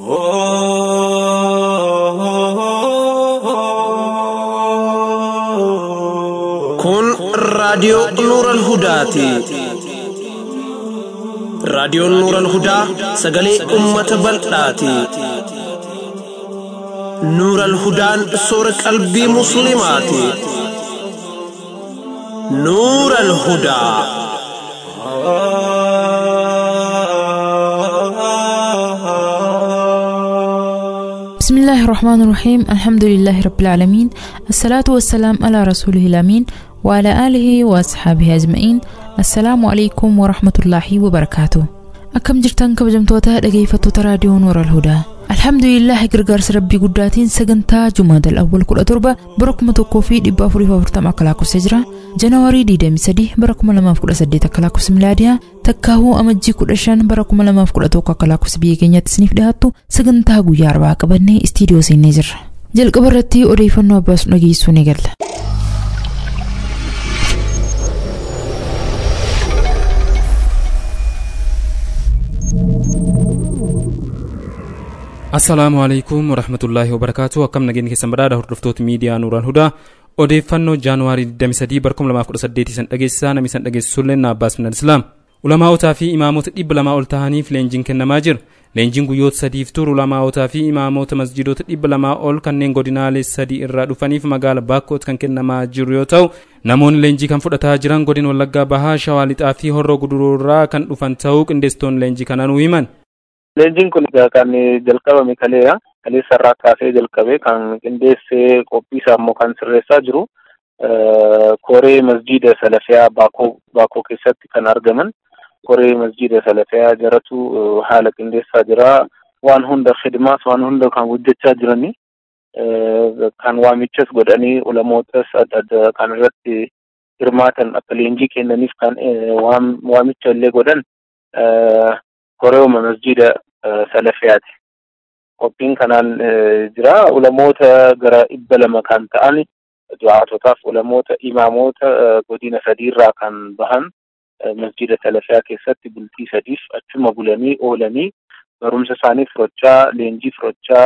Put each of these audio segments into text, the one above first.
Kun raadiyoo Nuuran Hudaati. Raadiyoon Nuuran Hudaa sagalee uummata bal'aati. Nuuran Hudaan soora qalbii Musliimaati. Nuuran Hudaa. بسم الله الرحمن الرحيم الحمد لله رب العالمين الصلاة والسلام على رسوله الأمين وعلى آله وأصحابه أجمعين السلام عليكم ورحمة الله وبركاته أكم جرتان كبجمتوتا dhaggeeffattoota raadiyoo Nuura Alhudaa Alhamdulillah gargaarsa rabbii guddaatiin sagantaa Jumaadal Awwal kudha torba bara kuma tokkoo fi dhibba afurii fi afurtama akka lakkoofsee jira. Janawaarii 23 bara kuma lamaaf kudha saddeet akka lakkoofsa milaadiyaa takkaahuu amajjii kudha shan bara kuma lamaaf kudha tokko akka lakkoofsa biyya keenyatti isiniif dhiyaattu sagantaa guyyaa arbaa qabannee istiidiyoo seennee jirra. Jalqaba irratti odeeffannoo abbaasu dhageessuu ni galla. assalaamu alaikum warahmatullaahi wabarakaatu akkam nageenya keessan badhaadha hordoftoota miidiyaa nuuraan hudaa odeeffannoo jaanuwaarii 23 bara 2018 san dhageessisaa namni san dhageessisullee na abbaas minal islaam ulamaawotaa fi imaamota dhibba lamaa ol ta'aniif leenjiin kennamaa jira leenjiin guyyoota sadiif turu ulamaawotaa fi imaamota masjidoota dhibba lamaa ol kanneen godinaalee sadii irraa dhufaniif magaala baakkoot kan kennamaa jiru yoo ta'u namoonni leenjii kan fudhataa jiran godina wallaggaa bahaa shawaa lixaa fi horroo guduruurraa kan dhufan ta'uu qindeessitoonni leenjii kananuu himan Leenjiin kun egaa kan jalqabame kaleedha. Kaleessa irraa kaasee jalqabe kan qindeessee qophii isaa immoo kan sirreessaa jiru koree masjiida salafiyaa baakoo baakoo keessatti kan argaman koree masjiida salafiyaa jaratu haala qindeessaa jira. Waan hunda khidmaas waan hunda kan hojjechaa jirani kan waamichas godhanii ulamootas adda adda kan irratti hirmaatan akka leenjii kennaniif kan waamicha illee godhan koreewuma masjida salafiyaati. Qophiin kanaan jira. Ulamoota gara dhibba lama kan ta'an du'aatotaaf ulamoota imaamoota godina sadiirraa kan bahan masjida salafiyaa keessatti bultii sadiif achuma bulanii oolanii barumsa isaanii furochaa leenjii furochaa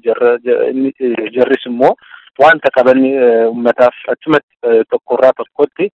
jarris immoo wanta qaban ummataaf achumatti tokkorraa tokkotti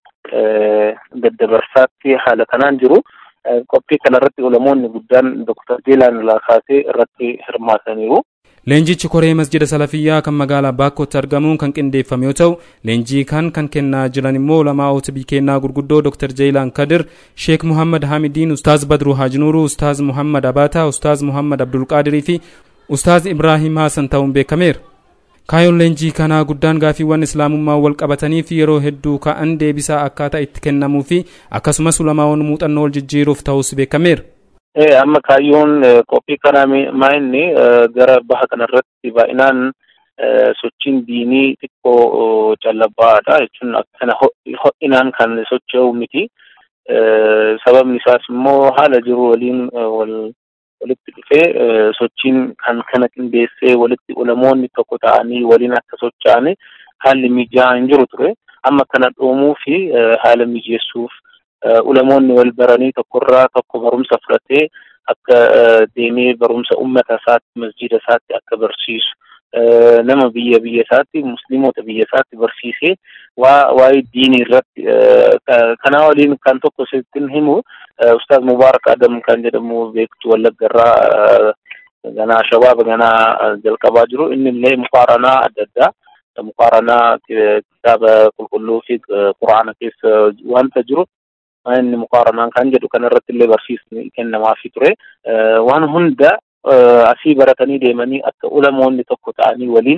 daddabarsaatti haala kanaan jiru. qophii kanarratti ulamoonni guddaan Dr. Jeelaan Laakaasee irratti hirmaataniiru. Leenjichi koree masjida salafiyyaa kan magaalaa Baakkootti argamuun kan qindeeffame yoo ta'u, leenjii kan kan kennaa jiran immoo ulamaa'ota biikennaa gurguddoo Dr. Jeelaan Kadir, Sheek Muhammad Hamidiin, Ustaaz Badru Haajnuuruu, Ustaaz Muhammad Abaataa, Ustaaz Muhammad Abdulqaadirii fi Ustaaz Ibrahim Haasan ta'uun beekameera. Kaayoon leenjii kanaa guddaan gaafiiwwan islaamummaa wal qabataniif yeroo hedduu ka'an deebisaa akkaataa itti kennamuu fi akkasumas ulamaa'onni muuxannoo wal jijjiiruuf ta'us beekameera. Amma kaayyoon qophii kanaa maa inni gara baha kanarratti baay'inaan sochiin diinii xiqqoo callabbaadha jechuun akkana ho'inaan kan socho'u miti. Sababni isaas immoo haala jiru waliin wal walitti dhufee sochiin kan kana qindeessee walitti ulamoonni tokko ta'anii waliin akka socho'an haalli mijaa'aa hin jiru ture. Amma kana dhoomuu fi haala mijeessuuf ulamoonni wal baranii tokkorraa tokko barumsa fudhatee akka deemee barumsa uummata isaatti masjida isaatti akka barsiisu nama biyya biyya isaatti musliimota biyya isaatti barsiisee waa waa'ee diinii irratti kanaa waliin kan tokko sittin himu ustaaz Mubaarak Adam kan jedhamu beektu Wallagga irraa ganaa shabaaba ganaa jalqabaa jiru inni illee muqaaranaa adda addaa muqaaranaa kitaaba qulqulluu fi quraana keessa wanta jiru inni muqaaranaan kan jedhu kanarratti illee barsiisni kennamaafii ture waan hunda asii baratanii deemanii akka ulamoonni tokko ta'anii waliin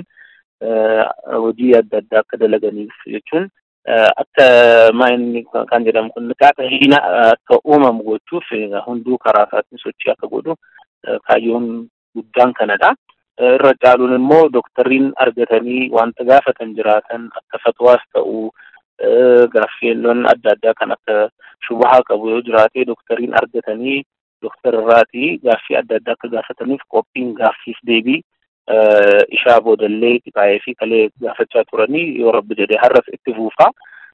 hojii adda addaa akka dalaganiif jechuun akka maa inni kan jedhamu kun niqaaxa hiina akka uumamu gochuuf hunduu karaa isaatiin sochii akka godhu kaayyoon guddaan kanadha. Irra caaluun immoo doktariin argatanii wanta gaafatan jiraatan akka fatwaas ta'uu gaaffiiwwan adda addaa kan akka shubahaa qabu yoo jiraate doktariin argatanii doktararraatii gaaffii adda addaa akka gaafataniif qophiin gaaffiif deebii ishaa boodallee qixaa'ee fi kalee gaafachaa turanii yoo rabbi jedhee har'as itti fuufaa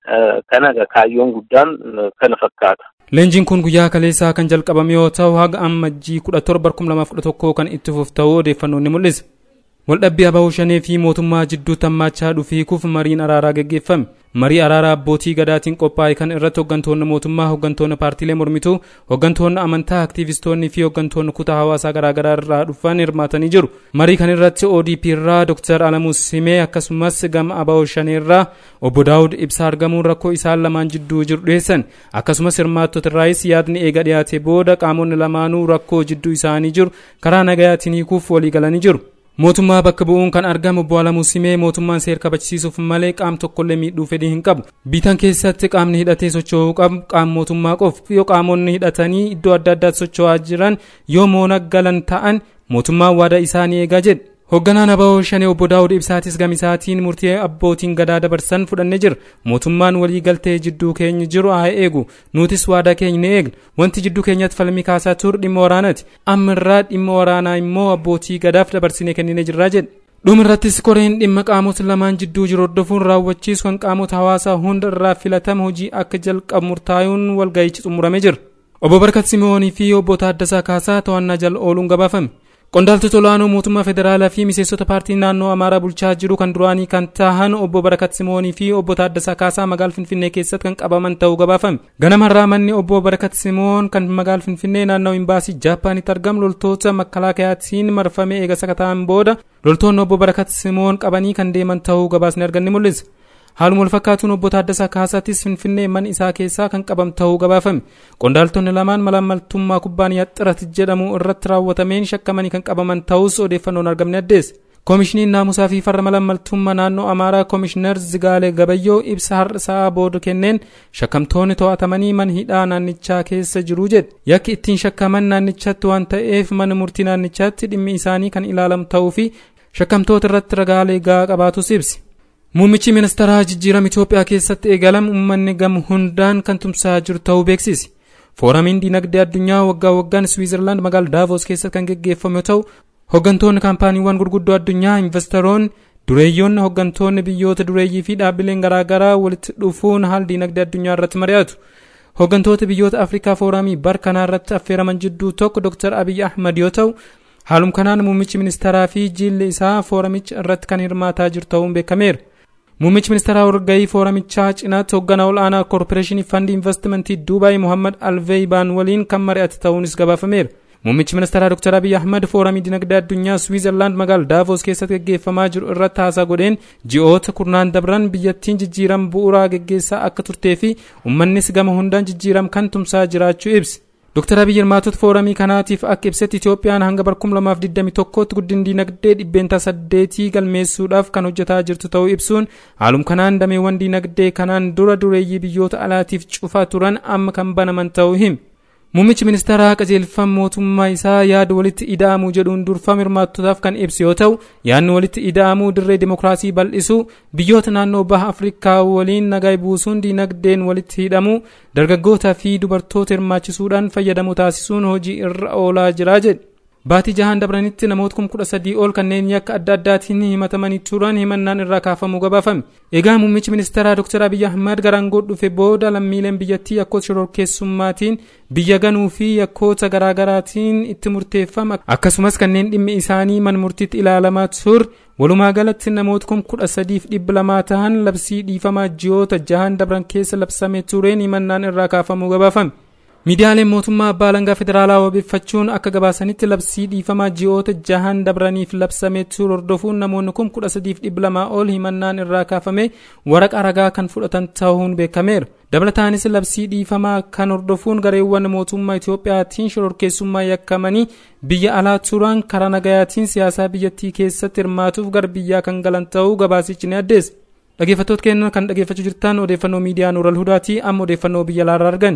kana kaayyoon guddaan kana fakkaata. Leenjiin kun guyyaa kaleessaa kan jalqabame yoo ta'u haga ammajjii kudha torba kuma lamaaf kudha tokkoo kan itti fufu ta'uu odeeffannoon ni mul'isa. Waldhabbii ababoo shanee fi mootummaa jidduu tammaachaa dhufiikuuf mariin araaraa gaggeeffame. Marii araaraa abbootii gadaatiin qophaa'e kan irratti hooggantoonni mootummaa, hooggantoonni paartiilee mormituu, hooggantoonni amantaa, aktiivistoonni fi hooggantoonni kutaa hawaasaa garaagaraa irraa dhufan hirmaatanii jiru. Marii kan irratti ODP irraa Dr. Alamuu Simee akkasumas gama ababoo shanee irraa obbo Daawud Ibsaa argamuun rakkoo isaan lamaan jidduu jiru dhiyeessan. Akkasumas hirmaattota irraayis yaadni eega dhiyaate booda qaamonni lamaanuu rakkoo jidduu isaanii jiru karaa nagayaatiin hiikuuf walii galanii jiru. mootummaa bakka bu'uun kan argamu obbo Alamuu Simee mootummaan seera kabachiisuuf malee qaam tokkollee miidhuu fedhii hin qabu. Biitan keessatti qaamni hidhatee socho'uu qabu qaama mootummaa qofa yoo qaamonni hidhatanii iddoo adda addaatti socho'aa jiran yoo moona galan ta'an mootummaan waada isaanii eegaa jedhe. Hoogganaan Abawoo Shanee obbo Daawud Ibsaatis gamisaatiin murtii abbootiin gadaa dabarsan fudhannee jira. Mootummaan walii galtee jidduu keenya jiru haa eegu. Nutis waadaa keenya ni eegna. Wanti jidduu keenyatti falmii kaasaa ture dhimma waraanaati. Amma irraa dhimma waraanaa immoo abbootii gadaaf dabarsinee kenninee jirraa jedhe. dhumirrattis koreen dhimma qaamota lamaan jidduu jiru hordofuun raawwachiisu kan qaamota hawaasaa hunda irraa filatama hojii akka jalqabu murtaa'uun walga'ichi xumuramee jira. Obbo Barkat Simoonii fi obbo Taaddasaa Kaasaa to'annaa jala ooluun gabaafame. Qondaaltota olaanoo mootummaa federaalaa fi miseensota paartii naannoo Amaaraa bulchaa jiru kan duraanii kan tahan obbo Barakat Simoonii fi obbo Taaddasaa Kaasaa magaal Finfinnee keessatti kan qabaman ta'uu gabaafame. Ganama irraa manni obbo Barakat Simoon kan magaal Finfinnee naannoo imbaasii Jaappaanitti argamu loltoota makkalaakayaatiin marfamee eega sakataan booda loltoonni obbo Barakat Simoon qabanii kan deeman ta'uu gabaasni arganni mul'isa. Haaluma wal fakkaatuun obbo Taaddasaa Kaasaatis Finfinnee mana isaa keessaa kan qabam ta'uu gabaafame. Qondaaltonni lamaan malaamaltummaa kubbaaniyaa xirat jedhamu irratti raawwatameen shakkamanii kan qabaman ta'us odeeffannoon argamne addeesse. Koomishiniin naamusaa fi farra malaamaltummaa naannoo Amaaraa Koomishinar Zigaalee Gabayyoo ibsa har'a sa'a booda kenneen shakkamtoonni to'atamanii mana hidhaa naannichaa keessa jiru jedhe. Yakki ittiin shakkaman naannichatti waan ta'eef mana murtii naannichaatti dhimmi isaanii kan ilaalamu ta'uu fi shakkamtoota irratti ragaalee gahaa qabaatus ibsi. Muummichi ministeeraa jijjiirama Itoophiyaa keessatti eegalame uummanni gama hundaan kan tumsaa jiru ta'uu beeksise. Fooramiin dinagdee addunyaa waggaa waggaan Swiizerlaand magaalaa Daavos keessatti kan gaggeeffamu yoo ta'u, hooggantoonni kaampaaniiwwan gurguddoo addunyaa investoroonni dureeyyoonni hooggantoonni biyyoota dureeyyii fi dhaabbileen garaagaraa walitti dhufuun haala dinagdee addunyaa irratti mari'atu. Hooggantoota biyyoota Afrikaa fooramii bara kanaa irratti affeeraman jidduu tokko Dr. Abiy Ahmad yoo ta'u, haaluma kanaan muummichi ministeeraa fi jilli isaa fooramicha irratti kan hirmaataa jiru ta'uun beekameera. Muummichi ministeeraa walgahii fooramichaa cinaatti hoogganaa ol'aanaa koorporeeshinii fandii investimentii Duubaay Mohammad Alveeybaan waliin kan mari'ate ta'uunis gabaafameera. Muummichi ministeeraa Dr. Abiy Ahmad fooramii dinagdee addunyaa Swiizerlaand magaalaa Daavos keessatti gaggeeffamaa jiru irratti haasaa godheen ji'oota kurnaan dabran biyyattiin jijjiirama bu'uuraa gaggeessaa akka turtee fi uummannis gama hundaan jijjiirama kan tumsaa jiraachuu ibse. Dr. Abiy hirmaatota fooramii kanaatiif akka ibsetti Itoophiyaan hanga bara 2021tti guddina dinagdee dhibbeentaa saddeetii galmeessuudhaaf kan hojjetaa jirtu ta'uu ibsuun haaluma kanaan dameewwan dinagdee kanaan dura dureeyyii biyyoota alaatiif cufaa turan amma kan banaman ta'uu hime. Muummichi ministeeraa qajeelfama mootummaa isaa yaada walitti ida'amuu jedhuun durfama hirmaattotaaf kan ibsu yoo ta'u yaadni walitti ida'amuu dirree dimokiraasii bal'isuu biyyoota naannoo baha afrikaa waliin nagaa buusuun dinagdeen walitti hidhamuu dargaggootaa fi dubartoota hirmaachisuudhaan fayyadamu taasisuun hojii irra oolaa jira jedhe. Baatii jahaan dabranitti namoota kuma kudha sadii ol kanneen yakka adda addaatiin himatamanii turan himannaan irraa kaafamuu gabaafame. Egaa muummichi ministeeraa Dr. Abiy Ahmad gara aangoo dhufe booda lammiileen biyyattii yakkoota shororkeessummaatiin biyya ganuu fi yakkoota garaagaraatiin itti murteeffama akkasumas kanneen dhimmi isaanii mana murtiitti ilaalamaa ture walumaa galatti namoota kuma kudha sadiif dhibba lamaa ta'an labsii dhiifamaa ji'oota jahaan dabran keessa labsamee tureen himannaan irraa kaafamuu gabaafame. Miidiyaaleen mootummaa abbaa alangaa federaalaa wabeeffachuun akka gabaasanitti labsii dhiifamaa ji'oota jahan dabraniif labsamee ture hordofuun namoonni kun kudha sadiif dhibba lamaa ol himannaan irraa kaafame waraqa ragaa kan fudhatan ta'uun beekameera. Dabalataanis labsii dhiifamaa kan hordofuun gareewwan mootummaa Itoophiyaatiin shororkeessummaa yakkamanii biyya alaa turan karaa nagayaatiin siyaasaa biyyattii keessatti hirmaatuuf gara biyyaa kan galan ta'uu gabaasichi ni addeessa. Dhaggeeffattoota keenya kan dhaggeeffachuu jirtan odeeffannoo miidiyaa Nuural Hudaatii amma odeeffannoo biyya alaarraa argan.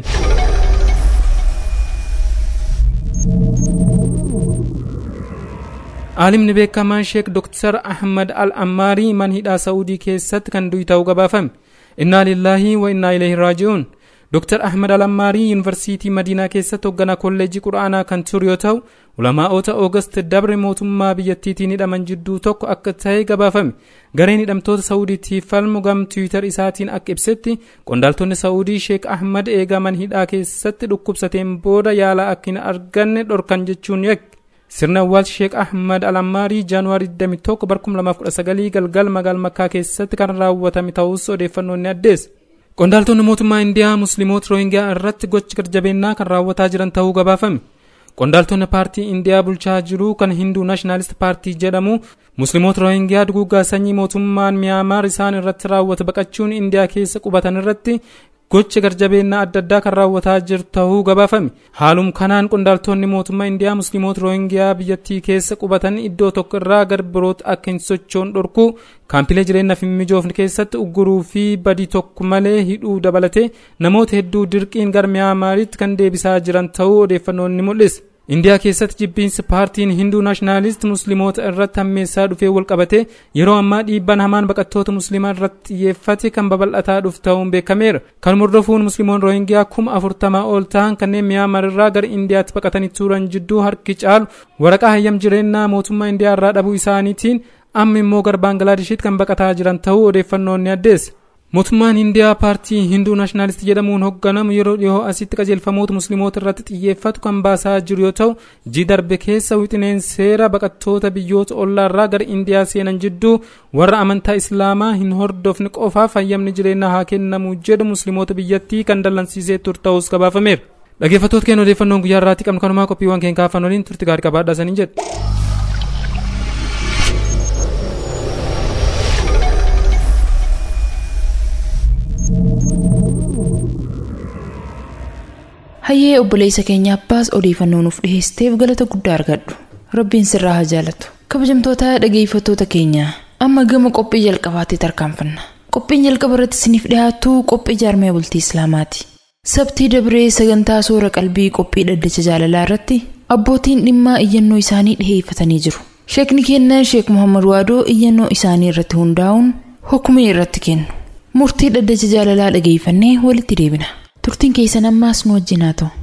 Aalimni beekamaan Sheek Dr. Ahmad Al-Ammaarii mana hidhaa Saa'udii keessatti kan du'e ta'uu gabaafame. Innaa lillaahi wa innaa ilayhi raaji'uun. Dr. Ahmad Alammaarii Yuunivarsiitii Madiinaa keessatti hoogganaa kolleejjii Qura'aanaa kan ture yoo ta'u, ulamaa'ota Oogast dabre mootummaa biyyattiitiin hidhaman jidduu tokko akka ta'e gabaafame. Gareen hidhamtoota Saawudiitiif falmu gam Tiwiitar isaatiin akka ibsetti qondaaltonni Saawudii Sheek Ahmad eegaman hidhaa keessatti dhukkubsateen booda yaala akka hin arganne dhorkan jechuun yakke. Sirna awwaalcha Sheek Ahmad Alammaarii Jaanuwaarii 21 2019 galgal magaala Makkaa keessatti kan raawwatame ta'us odeeffannoon ni addeessa. Qondaaltonni mootummaa Indiyaa Musliimoota Roohingiyaa irratti gocha garjabeennaa kan raawwataa jiran ta'uu gabaafame. Qondaaltonni paartii Indiyaa bulchaa jiru kan Hinduu Naashinaalisti Paartii jedhamu Musliimoota Roohingiyaa duguuggaa sanyii mootummaan Miyaamaar isaan irratti raawwate baqachuun Indiyaa keessa qubatan irratti gocha garjabeennaa adda addaa kan raawwataa jiru ta'uu gabaafame. Haaluma kanaan qondaaltonni mootummaa Indiyaa Musliimoota Roohingiyaa biyyattii keessa qubatan iddoo tokko irraa gara birootti akka hin sochoone dhorkuu kaampilee jireenyaaf hin mijoofne keessatti ugguruu fi badii tokko malee hidhuu dabalatee namoota hedduu dirqiin gara Miyaamaaritti kan deebisaa jiran ta'uu odeeffannoon ni mul'isa. indiyaa keessatti jibbiinsi paartiin hinduu naashinaaliist musliimoota irratti hammeessaa dhufee walqabate yeroo ammaa dhiibbaan hamaan baqattoota musliimaa irratti xiyyeeffate kan babal'ataa dhufu ta'uun beekameera kan hordofuun musliimoon roohingiyaa kuma afurtamaa ol ta'an kanneen miyaamar irraa gara indiyaatti baqatanii turan jidduu harki caalu waraqaa hayyam jireenyaa mootummaa indiyaa irraa dhabuu isaaniitiin amma immoo gara baangalaadeshitti kan baqataa jiran ta'uu odeeffannoon ni addeessa. mootummaan indiyaa paartii hinduu naashinaalisti jedhamuun hoogganamu yeroo dhihoo asitti qajeelfamoota musliimoota irratti xiyyeeffatu kan baasaa jiru yoo ta'u ji darbe keessa wixineen seera baqattoota biyyoota ollaarraa gara indiyaa seenan jidduu warra amantaa islaamaa hin hordofne qofaaf hayyamni jireenyaa haa kennamu jedhu musliimoota biyyattii kan dallansiisee ture ta'us gabaafameera. dhaggeeffattoota keenya odeeffannoon guyyaa irraatti qabnu kanumaa qophiiwwan keenya kaafan waliin turti gaarii qabaadhaa saniin jedhe. hayyee obboleessa keenya abbaas odeeffannoo nuuf dhiheesseef galata guddaa argadhu rabbiin sirraa haa jaalatu kabajamtoota dhageeffattoota keenya amma gama qophii jalqabaatti tarkaanfanna qophiin jalqaba irratti isiniif dhiyaatu qophii jaarmee bultii islaamaati sabtii dabree sagantaa soora qalbii qophii dhaddacha jaalalaa irratti abbootiin dhimmaa iyyannoo isaanii dhiheeffatanii jiru sheekni keenya sheek muhammad waadoo iyyannoo isaanii irratti hundaa'uun hukumii irratti kennu murtii dhaddacha jaalalaa dhageeffannee walitti deebina turtiin keessan ammaas nu wajjin haa ta'u.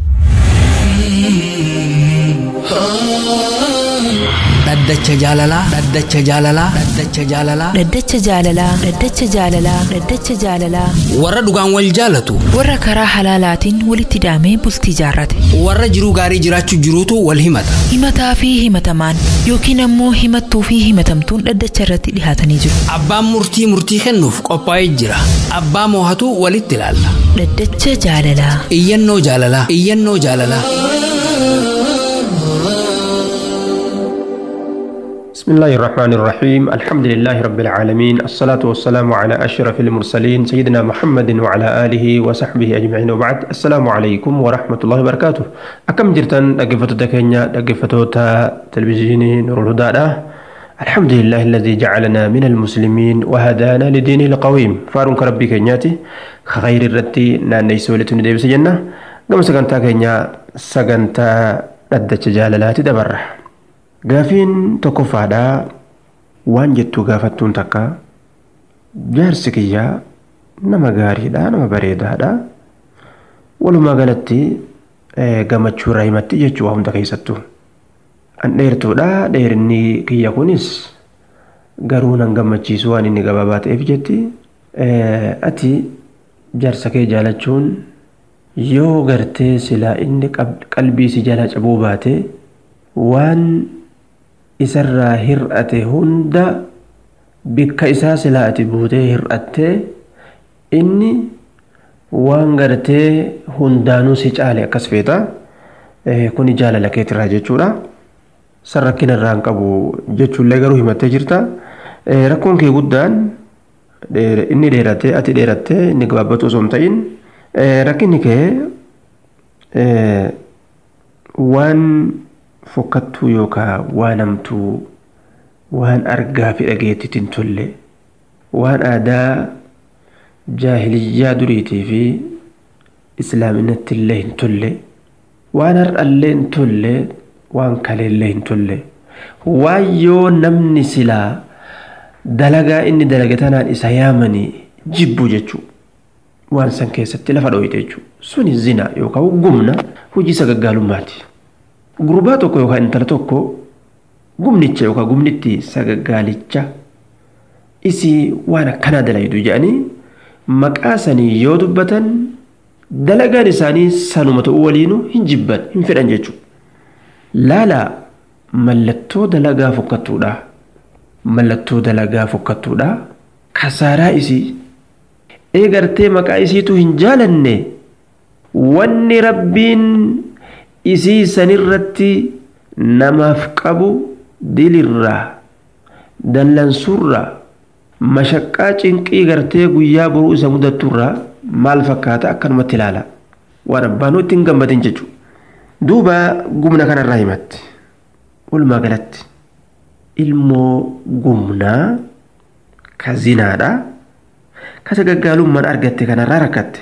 dhaddacha jaalalaa dhaddacha jaalalaa dhaddacha jaalalaa dhaddacha jaalalaa dhaddacha jaalalaa dhaddacha jaalalaa warra dhugaan wal jaalatu warra karaa halaalaatiin walitti hidhamee bultii jaarrate warra jiruu gaarii jiraachuu jiruutu wal himata himataa fi himatamaan yookiin ammoo himattuu fi himatamtuun dhaddacha irratti dhihaatanii jiru abbaan murtii murtii kennuuf qophaa'ee jira abbaa moohatu walitti ilaalla dhaddacha jaalalaa iyyannoo jaalalaa iyyannoo jaalalaa بسم الله الرحمن الرحيم الحمد لله رب العالمين الصلاة والسلام على أشرف المرسلين سيدنا محمد وعلى آله وصحبه أجمعين وبعد السلام عليكم ورحمة الله وبركاته أكم جرتن أقفتو تكينيا أقفتو تا تلفزيوني نور الهدى الحمد لله الذي جعلنا من المسلمين وهدانا لدينه القويم فارون كربي كينياتي خير الرتي ناني سولتون ديب سجنة قم سقنتا كينيا سقنتا ردت جالالاتي دبره gaafiin tokkoffaadhaa waan jettuu gaafattuun takka jaarsi kiyyaa nama gaariidha nama bareedaadha walumaa galatti gammachuu irraa himatti jechuu waa hunda keessattuu an dheertuudha dheerinni kiyya kunis garuu nan gammachiisu waan inni gabaabaa ta'eef jetti ati jaarsa kee jaalachuun yoo gartee silaa inni qalbii si jala cabuu baate waan isarraa hir'ate hunda bikka isaa silaa ati buutee hir'attee inni waan gartee hundaanuu si caale akkas feeta kuni jaalala keetirraa jechuudha san rakkina irraa hin qabu jechuullee garuu himattee jirta rakkoon kee guddaan inni dheerattee ati dheerattee inni gabaabbatu osoo hin ta'in rakkinni kee waan fokkattuu yookaan waan hamtuu waan argaa fi dhageettiitti hin tolle waan aadaa jaahiliyyaa duriitii fi islaaminatti illee hin tolle waan har'allee hin tolle waan kaleellee hin tolle waan yoo namni silaa dalagaa inni dalage tanaan isa yaamanii jibbu jechuu waan san keessatti lafa dho'ite jechuu suni zina yookaan gumna hojii sagaggaalummaati gurbaa tokko yookaan intala tokko gumnicha yookaan gumnitti sagaggaalicha isii waan akkanaa dalaydu jedhanii maqaa sanii yoo dubbatan dalagaan isaanii sanuma ta'uu waliinu hin jibban hin fedhan jechuudha. Laalaa mallattoo dalagaa fokkattuudha. Mallattoo dalagaa fokkattuudha. Kasaaraa isii eegartee maqaa isiitu hin jaalanne wanni rabbiin isii sanirratti namaaf qabu dilirraa dallansuurraa mashaqqaa cinqii gartee guyyaa boruu isa mudatturraa maal fakkaata akkanumatti ilaala waan abbaanuu ittiin gammadin jechuudha. Duuba gumna kanarraa himatti walumaa galatti ilmoo gumnaa ka zinaadha ka sagaggaalummaan argatte kanarraa rakkatte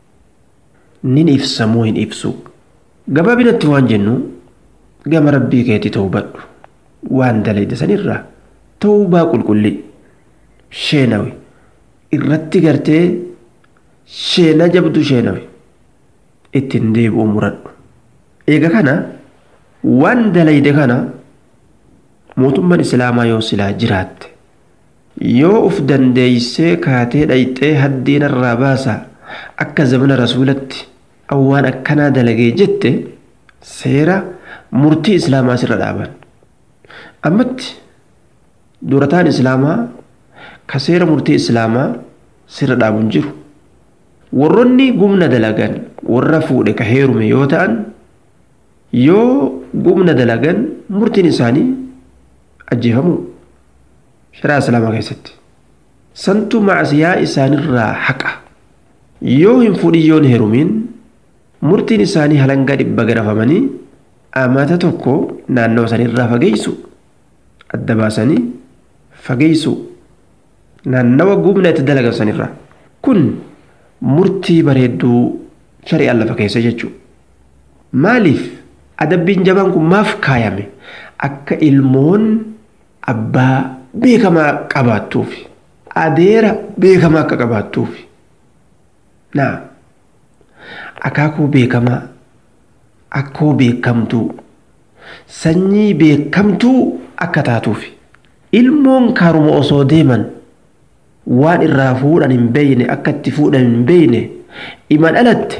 nin ibsamoo hin ibsu gabaabinatti waan jennu gama rabbii keetti ta'uu badhu waan dalayda sanirraa ta'uu baa qulqulli sheenawe irratti gartee sheena jabdu sheenawe ittiin deebi'uu muradhu eega kana waan dalayde kana mootummaan islaamaa yoo silaa jiraatte yoo uf dandeeysee kaatee dhayxee haddiinarraa baasa akka zamana rasuulatti waan akkanaa dalagee jette seera murtii islaamaa sirra dhaaban ammatti durataan islaamaa ka seera murtii islaamaa sirra dhaabuun jiru warroonni gumna dalagan warra fuudhe ka heerume yoo ta'an yoo gumna dalagan murtiin isaanii ajjeefamuu sharaa islaamaa keessatti santu macsiyaa isaanirraa haqa yoo hin fuudhin yoon heerumiin murtiin isaanii halangaa dhibba garafamanii amata tokko naannoo sanirraa fageeysu adda baasanii fageeysu naannawa gumna itti dalagan sanirraa kun murtii bareedduu shari'aan lafa keessa jechuudha maaliif adabbiin jabaan kun maaf kaayame akka ilmoon abbaa beekamaa qabaattuuf adeera beekamaa akka qabaattuuf naa akaakuu beekamaa akkoo beekamtuu sanyii beekamtuu akka taatuuf ilmoon karuma osoo deeman waan irraa fuudhan hin beeyne akka itti fuudhan hin beeyne iman alatte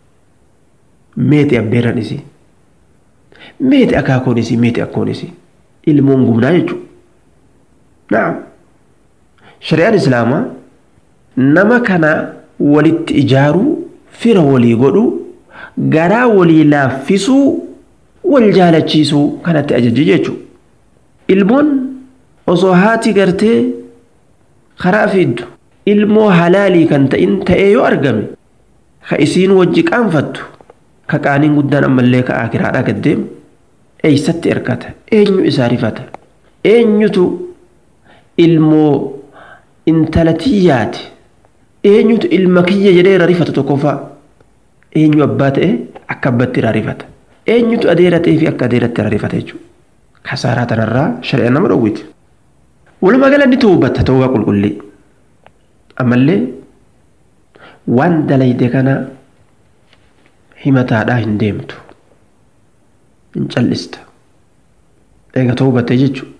meeti abbeeran isii meeti akaakoon isii meeti akkoon isii ilmoon gumnaa jechuudha. Naam. Shari'aan Islaamaa nama kana walitti ijaaruu fira walii godhuu garaa walii laaffisuu wal jaalachiisuu kanatti ajajji jechuudha. Ilmoon osoo haati gartee karaa fiddu ilmoo halaalii kan ta'in ta'ee yoo argame ka isiin wajji qaanfattu ka qaaniin guddaan ammallee ka akiraadhaa gaddeemu eeysatti erkata eenyu isaa rifata eenyutu ilmoo intala tiyyaati eenyutu ilma kiyya jedhee irra rifata tokkoffaa eenyu abbaa ta'e akka abbatti irraa rifata eenyutu adeera ta'ee fi akka adeeratti irraa rifata jechuudha kasaaraa tanarraa shari'a nama dhowwiti walumaa galanni tuubatta ta'uu qulqullii ammallee waan dalayde kana himataadhaa hin deemtu hin callista eega tuubatte jechuudha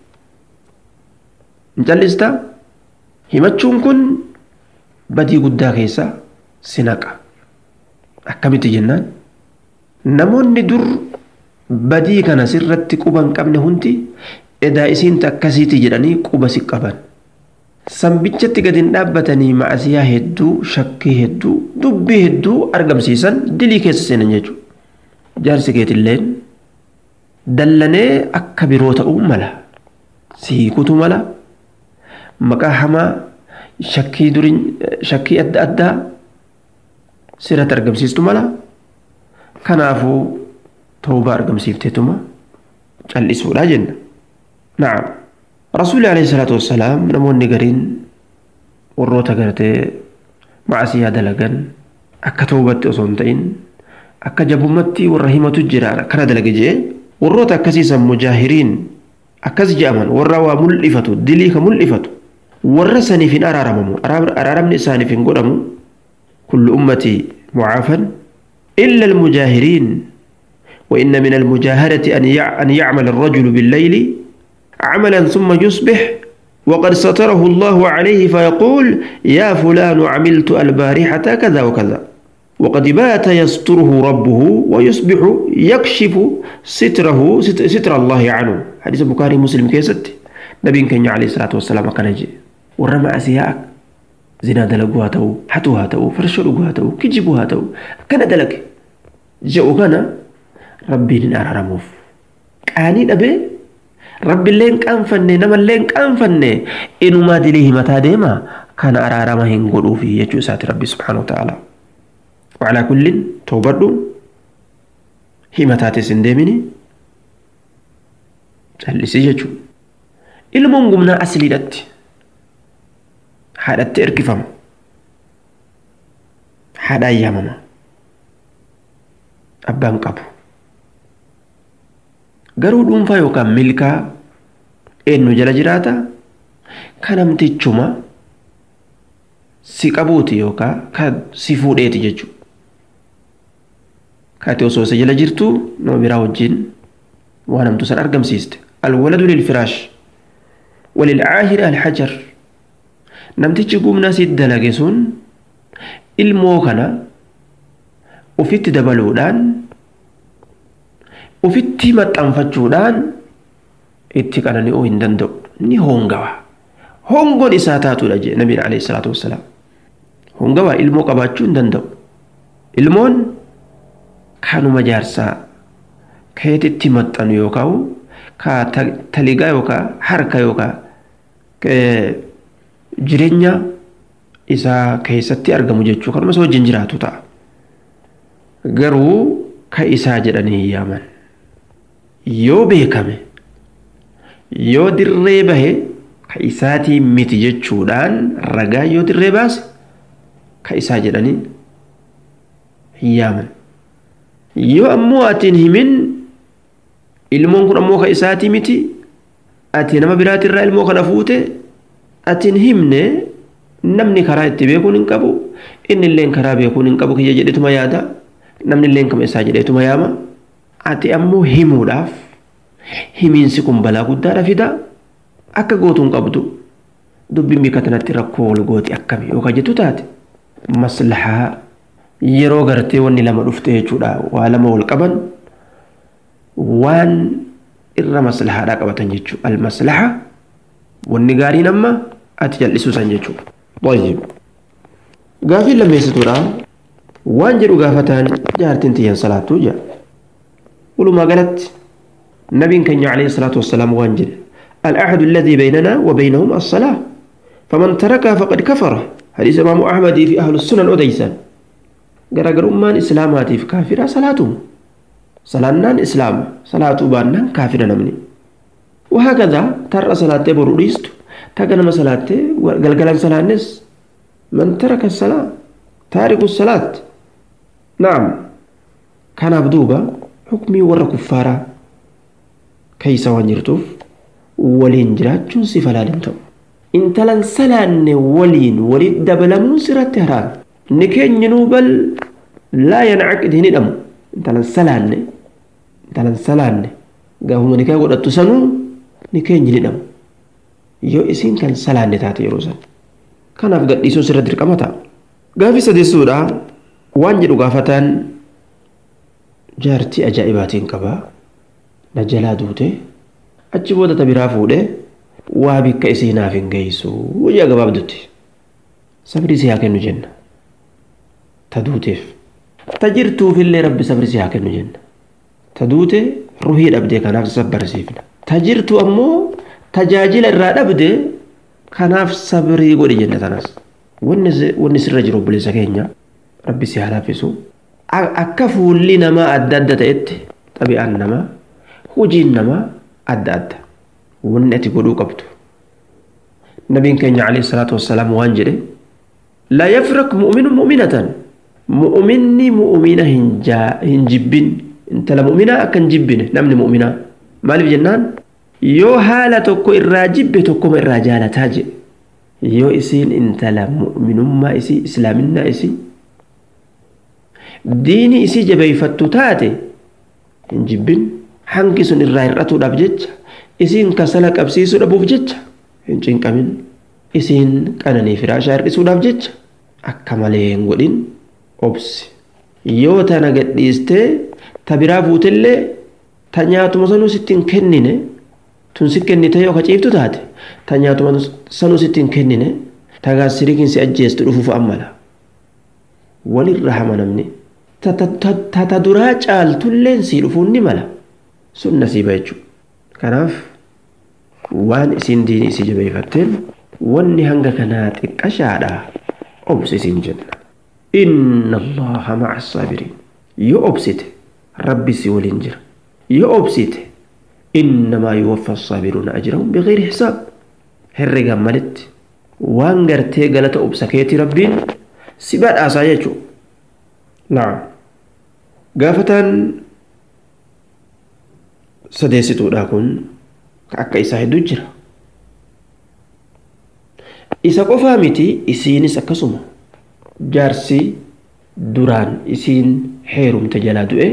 hin callista himachuun kun badii guddaa keessaa si naqa akkamitti jennaan namoonni dur badii kana sirratti quba hin qabne hundi edaa isiinta akkasiiti jedhanii quba si qaban sambichatti gadi hin dhaabbatanii macasiyaa hedduu shakkii hedduu dubbii hedduu argamsiisan dilii keessa seenan jechuudha jaarsi keetilleen dallanee akka biroo ta'uu mala siikutu mala maqaa hamaa shakkii durin shakkii adda addaa sirratti argamsiistu mala kanaafuu tawbaa argamsiifteetuma callisuudha jenna na'am rasuulli alayhi salaatu wassalaam namoonni gariin warroota gartee macasiyaa dalagan akka tawbatti osoo hin ta'in akka jabummatti warra himatu jira kana dalage jee warroota akkasiisan mujaahiriin akkas je'aman warra waa mul'ifatu dilii ka mul'ifatu warra saniif hin araaramamu araaramni isaaniif hin godhamu kullu ummatii mucaafan إلا المجاهرين وإن من المجاهرة أن أن يعمل الرجل بالليل عملا ثم يصبح وقد ستره الله عليه فيقول يا فلان عملت البارحة كذا وكذا وقد بات يستره ربه ويصبح يكشف ستره ستر الله عنه حديث البخاري مسلم كيست نبي كان عليه الصلاة والسلام كان يجي ورمى أسياء زنا دلقوها تو حتوها تو فرشلوها تو كجبوها تو كان دلق جاءوا كان ربي نار رموف قاني أبي ربي اللين كان فني نما اللين كان فني إنو ما دليه متى ديما كان أرارما هنقلوا فيه يجو سات ربي سبحانه وتعالى وعلى كل توبردو هي متى سندمني جلسي يجو ilmoon gumnaa asliidhatti haadhatti erkifama haadhaan yaamama abbaan qabu garuu dhuunfaa yookaan milkaa eenyu jala jiraata ka namtichuma si qabuuti yookaan ka si fuudheeti jechuudha kaati osoo isa jala jirtu nama biraa wajjin waan hamtu san argamsiiste alwaladu lilfiraash وللعاهر الحجر نمتج قمنا سيد دلقسون ilmoo kana ufitti dabaluudhaan ufitti maxxanfachuudhaan itti qanani'uu hin danda'u ni hongawa hongoon isaa taatudha jee nabiin alayhi salaatu wassalaam hongawa ilmoo qabaachuu hin danda'u ilmoon kanuma jaarsaa keetitti maxxanu yookaan ka taligaa yookaan harka yookaan jireenya isaa keessatti argamu jechuu kanuma isa wajjin jiraatu ta'a garuu ka isaa jedhanii hin yaaman yoo beekame yoo dirree bahe ka isaatii miti jechuudhaan ragaa yoo dirree baase ka isaa jedhanii hin yaaman yoo ammoo atiin himin ilmoon kun ammoo ka isaatii miti ati nama biraatirraa ilmoo kana fuute atiin himne namni karaa itti beekuun hin qabu inni illeen karaa beekuun hin qabu kiyya jedhetuma yaada namni illeen kama isaa jedhetuma yaama ati ammoo himuudhaaf himiinsi kun balaa guddaadha fida akka gootuun qabdu dubbiin bika tanatti rakkoo wal gooti akkami yookaan jettu taate maslahaa yeroo gartee wanni lama dhufte jechuudha waa lama wal qaban waan irra maslahaadhaa qabatan jechuudha almaslaha wanni gaariin amma ati jal'isuu san jechuudha. طيب gaafii lammeessituudha waan jedhu gaafataan jaartiin tiyyan salaattuu jira walumaa galatti nabiin keenya alayhi salaatu wassalaam waan jedhe العهد الذي بيننا وبينهم الصلاة فمن تركها فقد كفر حديث إمام أحمد في أهل السنن أديسان غرغر أمان إسلاماتي في كافرة صلاتهم صلانان إسلام صلاة بانان كافرة نمني وهكذا ترى صلاة بروريست تاغنا صلاة غلغلان صلاة نس من ترك الصلاة تارك الصلاة نعم كان بدوبا حكمي ور كفارا كيس وانجرتوف ولين جراتشون سفلا دمتو intalan salaanne waliin walit dabalamuun sirratti haraam ni keenyinuu bal laa yancaqid hin hidhamu intalan salaanne intalan salaanne gaafuma nikaa godhattu sanuu ni keenyin hidhamu yoo isin kan salaanne taate yeroo san kanaaf gadhiisuun sirra dirqama ta'a gaafi sadeessuudha waan jedhu gaafataan jaartii ajaa'ibaatiin qabaa na jalaa duute achi booda ta biraa fuudhee waa bikka isii naaf hin geessu wayyaa gabaabdutti sabri si haa kennu jenna ta duuteef ta jirtuufillee rabbi sabri si haa kennu jenna ta duute ruhii dhabdee kanaaf sabbarsiifna ta jirtu ammoo tajaajila irraa dhabde kanaaf sabrii godhi jenna tanas wanni sirra jiru obboleessa keenya rabbi si haa laaffisu akka fuulli namaa adda adda ta'etti xabi'aan namaa hojiin namaa adda adda wanni ati godhuu qabdu nabiin keenya alayhi salaatu wassalaam waan jedhe laa yafrak mu'minu mu'minatan mu'minni mu'mina hin jibbin intala mu'minaa akka hin jibbine namni mu'minaa maaliif jennaan yoo haala tokko irraa jibbe tokkoma irraa jaalataa jedhe yoo isiin intala mu'minummaa isii islaaminaa isii diini isii jabeeyfattu taate hin jibbin hangi sun irraa hir'atuudhaaf jecha isiin kasala qabsiisuu dhabuuf jecha hin cinqamin isiin qananii firaashaa hir'isuudhaaf jecha akka malee hin godhin obsi yoo tana gadhiistee ta biraa fuutillee ta nyaatuma sanuu sitti hin kennine tun si kennite yoo kaciiftu taate ta nyaatuma sanuu sitti hin kennine ta gaasirikiin si ajjeestu dhufuuf ammala walirra hama namni ta ta duraa caaltulleen sii dhufuun ni mala sun nasiiba jechuudha kanaaf waan isiin diinii isii jabeeffatteen wanni hanga kanaa xiqqashaadha obsi isiin jenna inna allaha maca assaabiriin yoo obsite rabbi si waliin jira yoo obsite innamaa yuwaffa assaabiruuna ajrahum bigayri hisaab herregan malitti waan gartee galata obsa keetii rabbiin si badhaasaa jechuu naam gaafataan sadeessituudha kun akka isaa hedduu jira isa qofaa miti isiinis akkasuma jaarsi duraan isiin heerumte jalaa du'e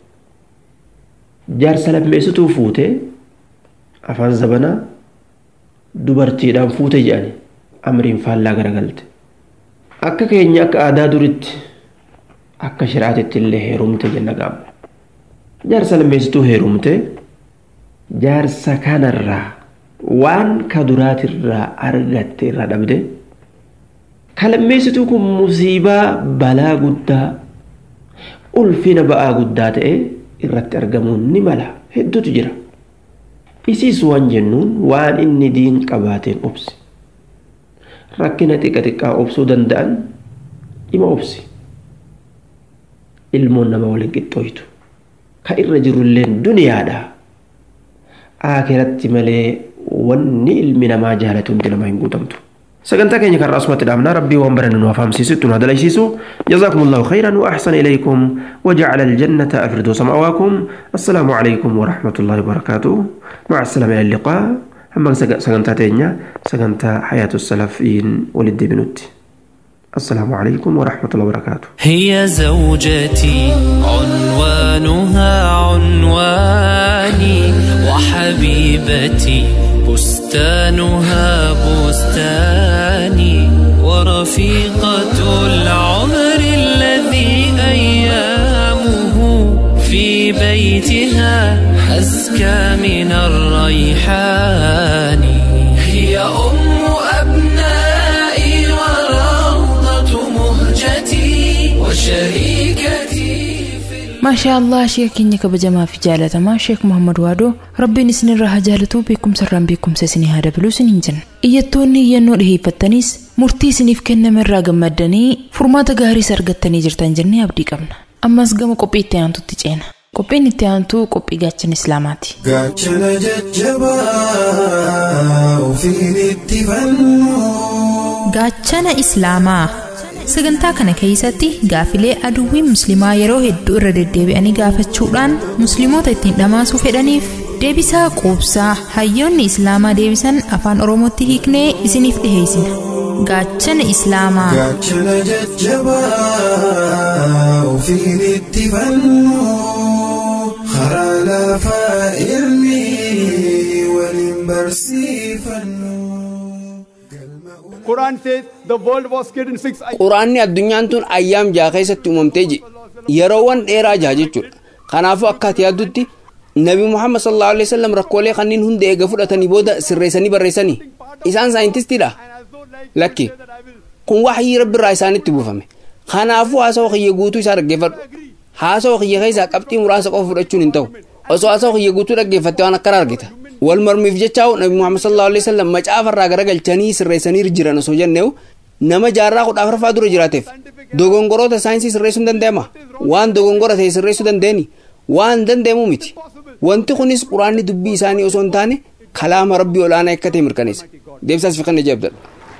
jaarsa lammeessituu fuute afaan zabanaa dubartiidhaan fuute jedhani amriin faallaa garagalte akka keenya akka aadaa duritti akka shiraatitti illee heerumte jenna gaabba jaarsa lammeessituu heerumte jaarsa kanarraa waan ka duraatirraa argatte irraa dhabde ka lammeessituu kun musiibaa balaa guddaa ulfina ba'aa guddaa ta'e irratti argamuun ni mala hedduutu jira isiis waan jennuun waan inni diin qabaateen obsi rakkina xiqqa xiqqaa obsuu danda'an dhima obsi ilmoon nama waliin qixxooytu ka irra jirulleen duniyaadha aakiratti malee wanni ilmi namaa jaalatu hundi namaa hin guutamtu sagantaa keenya kan asumatti dhaabnaa rabbii waan barannu nu afaamsiisu itti nu hadalaysiisu جزاكم الله خيرا وأحسن إليكم وجعل الجنة أفردوس مأواكم السلام عليكم ورحمة الله وبركاته مع السلامة إلى اللقاء أما سجنتا تينيا سجنتا حياة السلفين ولد بنوتي السلام عليكم ورحمة الله وبركاته هي زوجتي عنوانها عنواني وحبيبتي بستانها بستاني ورفيقة العمر الذي أيامه في بيتها أزكى من الريحان هي أم أبنائي وروضة مهجتي وشريكتي في maashaa allah sheeka keenya kabajamaa fi jaalatamaa sheek muhammad waadoo rabbiin isinirraa haa jaalatuu beekumsarraan beekumsa isinii haa dabaluu isiniin jenna iyyattoonni iyyannoo dhiheeffattanis murtii isiniif kenname irraa gammaddanii furmaata gaariis argattanii jirtan jennee abdii qabna ammas gama qophii itti aantutti ceena qophiin itti aantuu qophii gaachana islaamaati gaachana jajjabaa ofiin itti fannu gaachana islaamaa sagantaa kana keessatti gaafilee aduwwiin musliimaa yeroo hedduu irra deddeebi'anii gaafachuudhaan musliimoota ittiin dhamaasuu fedhaniif deebisaa quubsaa hayyoonni islaamaa deebisan afaan oromootti hiiknee isiniif dhiheessina gaachana islaamaa gaachana jajjabaa ofiin itti fannu karaa lafaa ilmi waliin barsiifannu. Quran says the world was created in six quraanni addunyaan tun ayyaam jaha keessatti uumamtee je yeroowwan dheeraa jaha jechuudha kanaafuu akka ati yaaddutti nabi muhammad sallallahu alaihi wasallam rakkoolee kanneen hunda eega fudhatanii booda sirreessanii barreessanii isaan saayintistiidha lakki kun waxyii rabbi irraa isaanitti buufame kanaafuu haasawa kiyya guutuu isaa dhaggeeffadhu haasawa kiyya keessaa qabxii muraasa qofa fudhachuun hin ta'u osoo haasawa kiyya guutuu dhaggeeffatte waan akkana argita wal mormiif jechaa'u nabi muhammad sallallahu alaihi wasallam macaafa irraa garagalchanii sirreessanii jiran osoo jenneewu nama jaarraa kudha afuraffaa dura jiraateef dogongoroota saayinsii sirreessuu hin danda'ama waan dogongora ta'e sirreessuu dandeenyi waan danda'amu miti wanti kunis quraanni dubbii isaanii osoo hin taane kalaama rabbii olaanaa akka ta'e mirkaneessa deebisaas fi kan ajaa'ibdadha.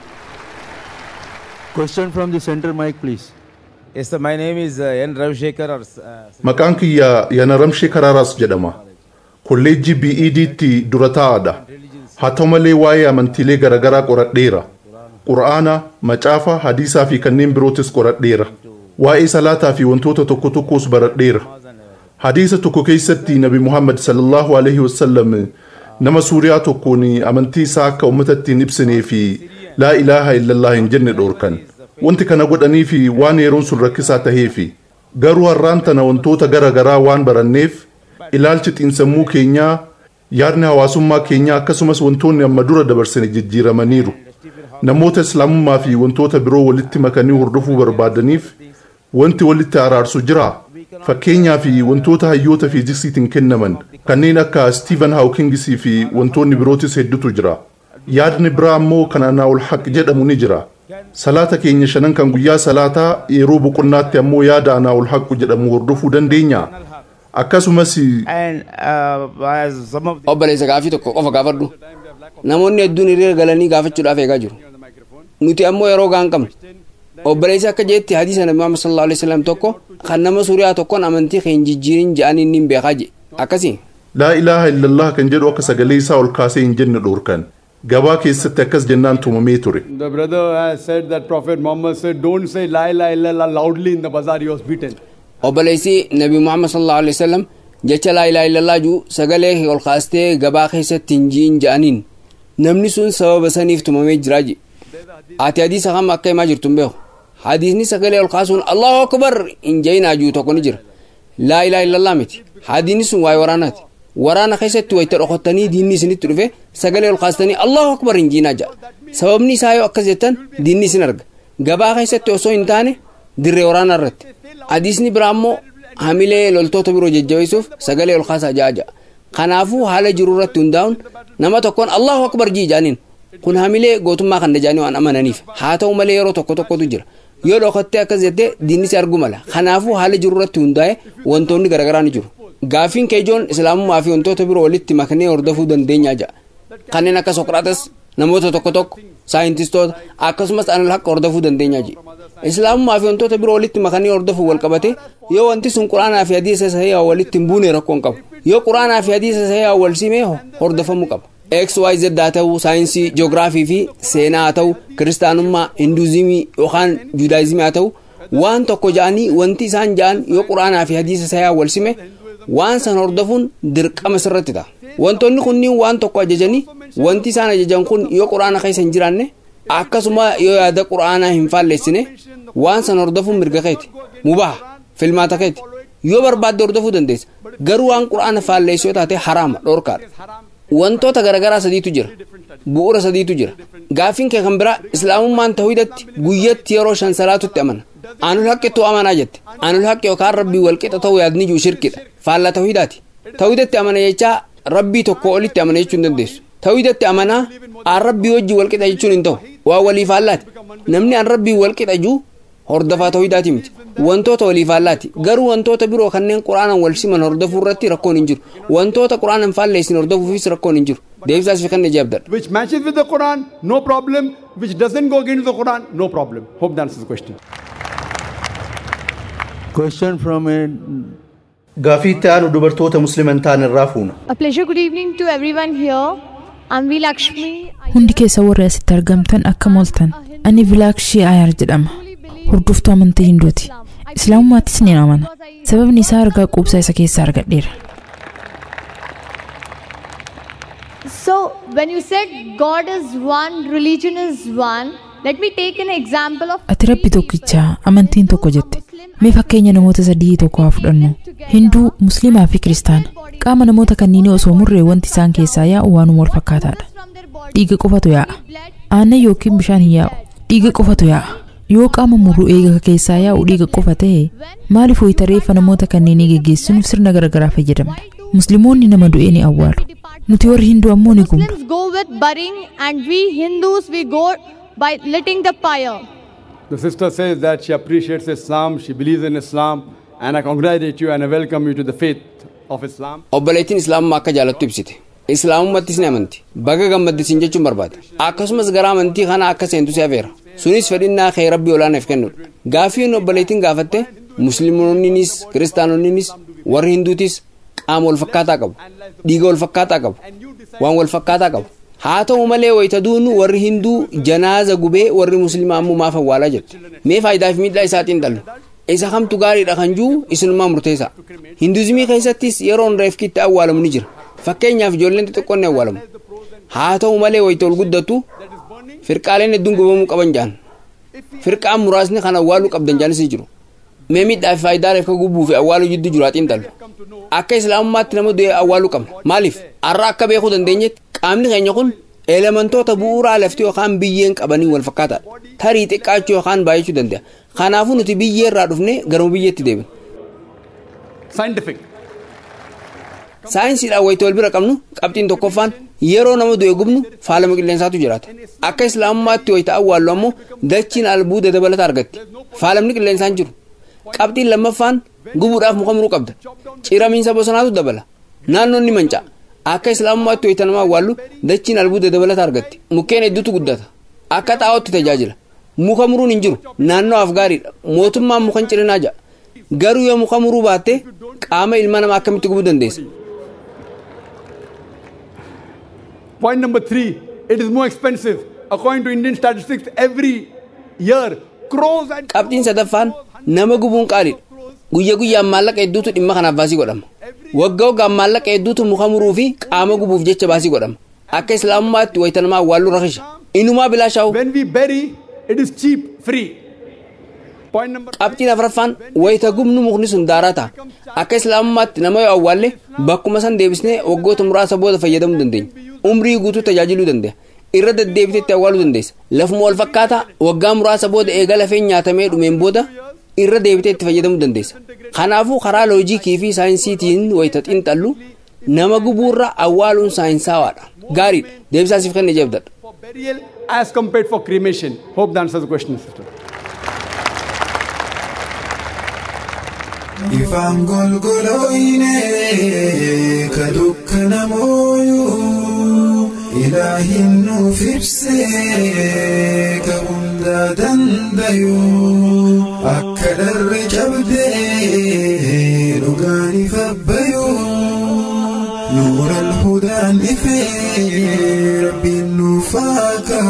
Question from the center mic, please. Yes, sir. My name is uh, N. Ravshekhar. Or, uh, Maqaan kiyya Yana Ramshee Kararaas jedhama. Kolleejjii BEDtti dura taa'aadha. Haa ta'u malee waa'ee amantiilee garaagaraa qoradheera. Qura'aana, macaafa, hadiisaa fi kanneen birootis qoradheera. waa'ee salaataa fi wantoota tokko tokkos baradheera hadiisa tokko keessatti nabi muhammad sallallahu alaihi wasallam nama suuriyaa tokkoon amantii isaa akka ummatatti hin ibsinee fi laa ilaaha illallah hin jenne dhoorkan wanti kana godhanii fi waan yeroon sun rakkisaa taheefi garuu har'aan tana wantoota gara garaa waan baranneef ilaalchi xiinsammuu keenyaa yaadni hawaasummaa keenyaa akkasumas wantoonni amma dura dabarsine jijjiiramaniiru namoota islaamummaa fi wantoota biroo walitti makanii hordofuu barbaadaniif wanti walitti araarsu jira fakkeenyaa fi wantoota hayyoota fiiziksiitiin kennaman kanneen akka stiiven haawkingisii fi wantoonni birootis hedduutu jira yaadni biraa ammoo kan anaa'ul haq jedhamu ni jira salaata keenya shanan kan guyyaa salaataa yeroo boqonnaatti ammoo yaada anaa'ul haqu jedhamu hordofuu dandeenya akkasumas obboleessa gaafii tokko qofa gaafadhu namoonni hedduun hiriira galanii gaafachuudhaaf eegaa jiru nuti ammoo yeroo gaan qabnu obboleessi akka jeetti hadiisa nabi muhammad sallallahu alaihi wasallam tokko kan nama suuriyaa tokkoon amantii keenya jijjiirin jedhanii inni hin beekaa je akkasii laa ilaaha illallah kan jedhu akka sagalee isaa ol kaasee hin jenne dhoorkan gabaa keessatti akkas jennaan tumamee ture The brother has said that Prophet Muhammad said, Don't say La ilaha illallah loudly in the bazaar, he was beaten. obboleessi nabi muhammad sallallahu alaihi wasallam jecha laa ilaaha illallaa juu sagalee kee ol kaastee gabaa keessatti hin jiin jedhaniin namni sun sababa saniif tumamee jiraa je ati hadiisa kam akka himaa jirtu hin beeku hadiisni sagalee ol kaasuun allahu akbar hin jayinaa juu tokko ni jira laa ilaaha illallaa miti hadiisni sun waa'ee waraanaati waraana keessatti wayita dhokottanii diinni isinitti dhufe sagalee ol kaastanii allahu akbar hin jiinaa ja'a sababni isaa yoo akkas jettan diinni isin arga gabaa keessatti osoo hin taane dirree waraanaa irratti hadiisni biraa ammoo hamilee loltoota biroo jajjabeessuuf sagalee ol kaasaa ja'a ja'a kanaafuu haala jiru irratti hundaa'uun nama tokkoon allahu akbar jii jaaniin kun hamilee gootummaa kan dajaanii waan amananiif haa ta'u malee yeroo tokko tokkotu jira yoo dhokattee akkas jettee diinni si argu mala kanaafuu haala jiru irratti hundaa'e wantoonni garaagaraa ni jiru gaaffiin keejoon islaamummaa fi wantoota biroo walitti maknee hordofuu dandeenyaa ja'a kanneen akka sokraatas namoota tokko tokko saayintistoota akkasumas anal haqa hordofuu dandeenyaa ji'a islaamummaa fi wantoota biroo walitti makanii hordofuu wal qabate yoo wanti sun quraanaa fi hadiisa sahii walitti hin buune rakkoon qabu yoo quraanaa fi hadiisa sahii wal simee hordofamuu qaba xyz haa ta'u saayinsii joogiraafii fi seenaa haa ta'u kiristaanummaa hinduuzimii yookaan juudaayizimii haa ta'u waan tokko ja'anii wanti isaan ja'an yoo quraanaa fi hadiisa sahii wal sime waan san hordofuun dirqama sirratti ta'a wantoonni kunniin waan tokko ajajanii wanti isaan ajajan kun yoo quraana keessa hin jiraanne akkasuma yoo yaada quraanaa hin faalleessine waan san hordofuun mirga keeti mubaha filmaata keeti yoo barbaadde hordofuu dandeessa garuu waan quraana faalleessu yoo taate haraama dhoorkaadha wantoota garaagaraa sadiitu jira bu'uura sadiitu jira gaaffiin kee kan biraa islaamummaan tawhidatti guyyatti yeroo shan salaatutti amana anul haqqittuu amanaa jette anul haqqi yookaan rabbii walqixa ta'uu yaadni jiru shirkidha faallaa tawhidaati tawhidatti amana jechaa rabbii tokko olitti amana jechuu hin dandeessu tawhidatti amanaa aan rabbii wajji walqixa jechuun hin ta'u waa walii faallaati namni aan rabbii walqixa juu hordofaa tawhidaati miti wantoota walii faallaati garuu wantoota biroo kanneen quraanaan wal siman hordofuu irratti rakkoon hin jiru wantoota quraanaan faalleessin hordofuufis rakkoon hin jiru deebisaas fi kanna jeebdadha Which matches with the Quran, no problem. Which doesn't go against the Quran, no problem. Hope that answers the question. Question from a Gaaffii itti aanu dubartoota musliman ta'an irraa fuuna. A pleasure. Good evening to everyone here. I'm V. Lakshmi. Hundi keessa warri asitti argamtan akka mooltan. Ani Vilaakshii Ayaar jedhama. Hordoftuu amantii Hinduuti. Islaamummaattis ni amana. Sababni isaa argaa quubsaa isa keessaa argadheera. So, when you said God is one, religion is one, let me take an example of Ati rabbi tokkichaa amantiin tokko jette. Mee fakkeenya namoota sadii tokko haa fudhannu. Hinduu, Musliimaa fi Kiristaana. Qaama namoota kanneenii osoo murree wanti isaan keessaa yaa'u waanuma wal fakkaataadha. Dhiiga qofatu yaa'a. Aannan yookiin bishaan hin yaa'u. Dhiiga qofatu yaa'a. Yoo qaama murruu eega keessaa yaa'u dhiiga qofa ta'e maaliif wayita reeffa namoota kanneenii geggeessinuuf sirna garaagaraa fayyadamna? Musliimoonni nama du'ee ni awwaalu. Nuti warri Hinduu ammoo ni gubna. Muslims go with burying and we Hindus we go by lighting the fire. The sister says that she appreciates Islam, she believes in Islam, and I congratulate you and I welcome you to the faith of Islam. obboleettiin islaamummaa akka jaalattu ibsite islaamummattis ni amanti baga gammaddisiin jechuun barbaada akkasumas gara amantii kana akka seentu si afeera sunis fedhinnaa kee rabbii olaanaaf kennudha gaaffiin obboleettiin gaafatte musliimoonninis kiristaanonninis warri hinduutis qaama wal fakkaataa qabu dhiiga wal fakkaataa qabu waan wal fakkaataa qabu haa ta'u malee wayita duunu warri hinduu janaaza gubee warri musliimaa ammoo maaf awwaalaa jette mee faayidaa fi miidhaa isaatiin dhallu isa kamtu gaariidha kan jiru isinumaa murteessa hinduuzimii keessattis yeroon reefkitti awwaalamu ni jira fakkeenyaaf ijoolleen xixiqqoon ni awwaalamu haa ta'u malee wayita ol guddatu firqaaleen hedduun gubamuu qaban jaan firqaan muraasni kan awwaaluu qabdan jaanis ni jiru mee miidhaa fi faayidaa reefka gubbuu fi awwaaluu jidduu jiru haxiin dhalu akka islaamummaatti nama du'e awwaaluu qabna maaliif har'a akka beekuu dandeenyetti qaamni keenya kun elementoota bu'uuraa lafti yookaan biyyeen qabanii wal fakkaataadha tarii xiqqaachuu yookaan baay'achuu danda'a kanaafuu nuti biyyee irraa dhufne garuma biyyeetti deebina. Scientific. saayinsiidhaan wayita wal bira qabnu qabxiin tokkoffaan yeroo nama du'e gubnu faalama qilleensaatu jiraata akka islaamummaatti wayita awwaallu ammoo dachiin albuuda dabalata argatti faalamni qilleensaan jiru qabxiin lammaffaan gubuudhaaf muka muruu qabda ciramiinsa bosonaatu dabala naannoon ni manca'a akka islaamummaatti wayita nama awwaallu dachiin albuuda dabalata argatti mukkeen hedduutu guddata akka xaa'ootti tajaajila muka muruun hin jiru naannoodhaaf gaariidha mootummaan mukan cirinaa ja'a garuu yoo muka muruu baatte qaama ilma namaa akkamitti gubuu dandeessa Point number three, it is more expensive. According to Indian statistics, every year, crores and qabxiin sadaffaan nama gubuun qaaliidha guyya guyyaan maallaqa hedduutu dhimma kanaaf baasii godhama waggaa waggaan maallaqa hedduutu muka muruu fi qaama gubuuf jecha baasii godhama akka islaamummaatti wayita nama awwaalluu rakisha inumaa bilaashaa'u when we bury, it is cheap, free. Point number qabxiin afraffaan wayita gubnu mukni sun daaraa ta'a akka islaamummaatti nama yoo awwaalle bakkuma san deebisnee waggoota muraasa booda fayyadamuu dandeenya umrii guutuu tajaajiluu danda'a irra deddeebiteetti awwaaluu dandeessa lafuma wal fakkaataa waggaa muraasa booda eega lafeen nyaatamee dhumeen booda irra deebitee itti fayyadamuu dandeessa kanaafuu karaa loojikii fi saayinsiitiin wayita xiinxallu nama gubuurra awwaaluun saayinsawaadha gaariidha deebisaasiif kenne jeebdadha for burial as compared for cremation. Hope that answers the question, sister. Ifaan golgolooyne ka dukkana mooyuu ilaahin nuuf ibsee ka hundaa dandayuu akka dharre cabdee dhugaan ifabbayuu nuura alhudaan ifee rabbiin nuuf haa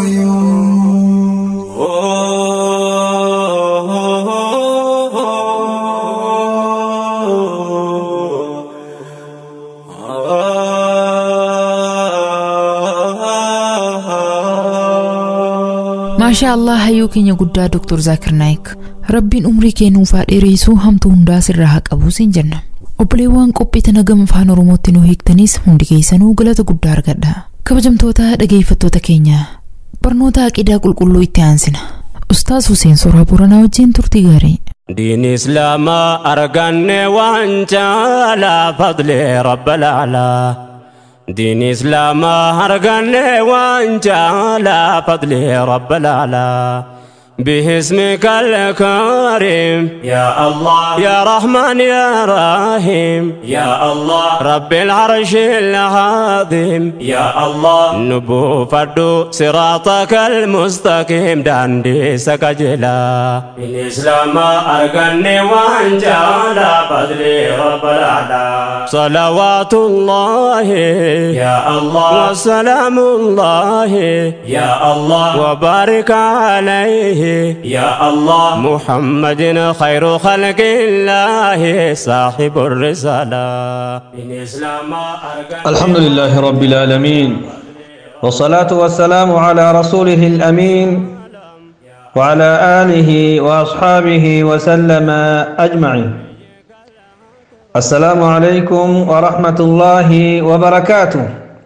maashaa allah hayyuu keenya guddaa doktor zaakir naayik rabbiin umrii keenuuf haa dheereessuu hamtuu hundaa sirraa haa qabuu siin jenna obboleewwan qophii tana gama afaan oromootti nu hiiktanis hundi keessanuu galata guddaa argadha kabajamtoota dhageeffattoota keenya barnoota aqidaa qulqulluu itti aansina ustaas huseen soraa booranaa wajjin turtii gaarii دين إسلام أرقني وانت على فضل رب الأعلى دين إسلام أرقني وانت على فضل رب الأعلى باسمك الكريم يا الله يا رحمن يا رحيم يا الله رب العرش العظيم يا الله نبو فردو صراطك المستقيم داندي سكجلا الإسلام أرقني وانجالا فضلي رب الأعلى صلوات الله يا الله وسلام الله يا الله وبارك عليه يا الله محمد خير خلق الله صاحب الرسالة الإسلام الحمد لله رب العالمين والصلاة والسلام على رسوله الأمين وعلى آله وأصحابه وسلم أجمعين السلام عليكم ورحمة الله وبركاته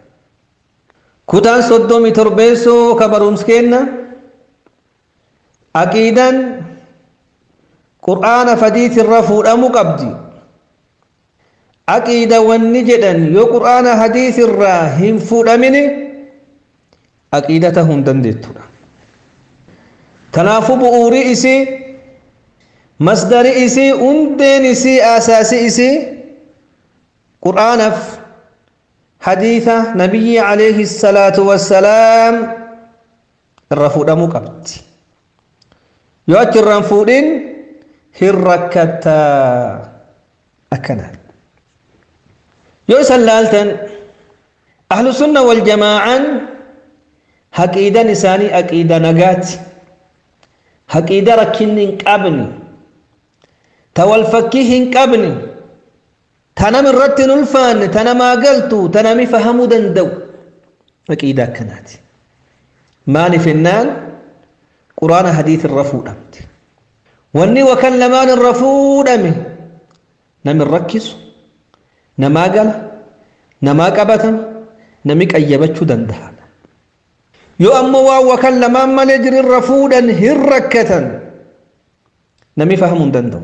كتان صدومي تربيسو كبرونسكينا aqiidan qur'aana fadiit irra fuudhamu qabdi aqiida wanni jedhan yoo qur'aana hadiis irraa hin fuudhamini aqiida tahuu hin dandeettudha kanaafuu bu'uurii isii masdari isii hundeen isii asaasi isii qur'aanaaf hadiisa nabiyyi alayhi salaatu wassalaam irra fuudhamuu qabdi yoo achi irraan fuudhin hin rakkattaa akkanaa yoo isan laaltan ahlu sunna wal jamaa'an haqiidan isaanii aqiida nagaati haqiida rakkinni hin qabne ta wal fakkii hin qabne ta nam irratti hin ulfaanne ta namaa galtu ta nami fahamuu danda'u aqiidaa akkanaati maaliif jennaan quraana hadiis irra fuudhamte wanni wakan lamaan irra fuudhame nami rakkisu namaa gala namaa qabatama nami qayyabachuu danda'a yoo ammoo waan wakan lamaan malee jirirra fuudhan hin rakkatan nami fahamuu hin danda'u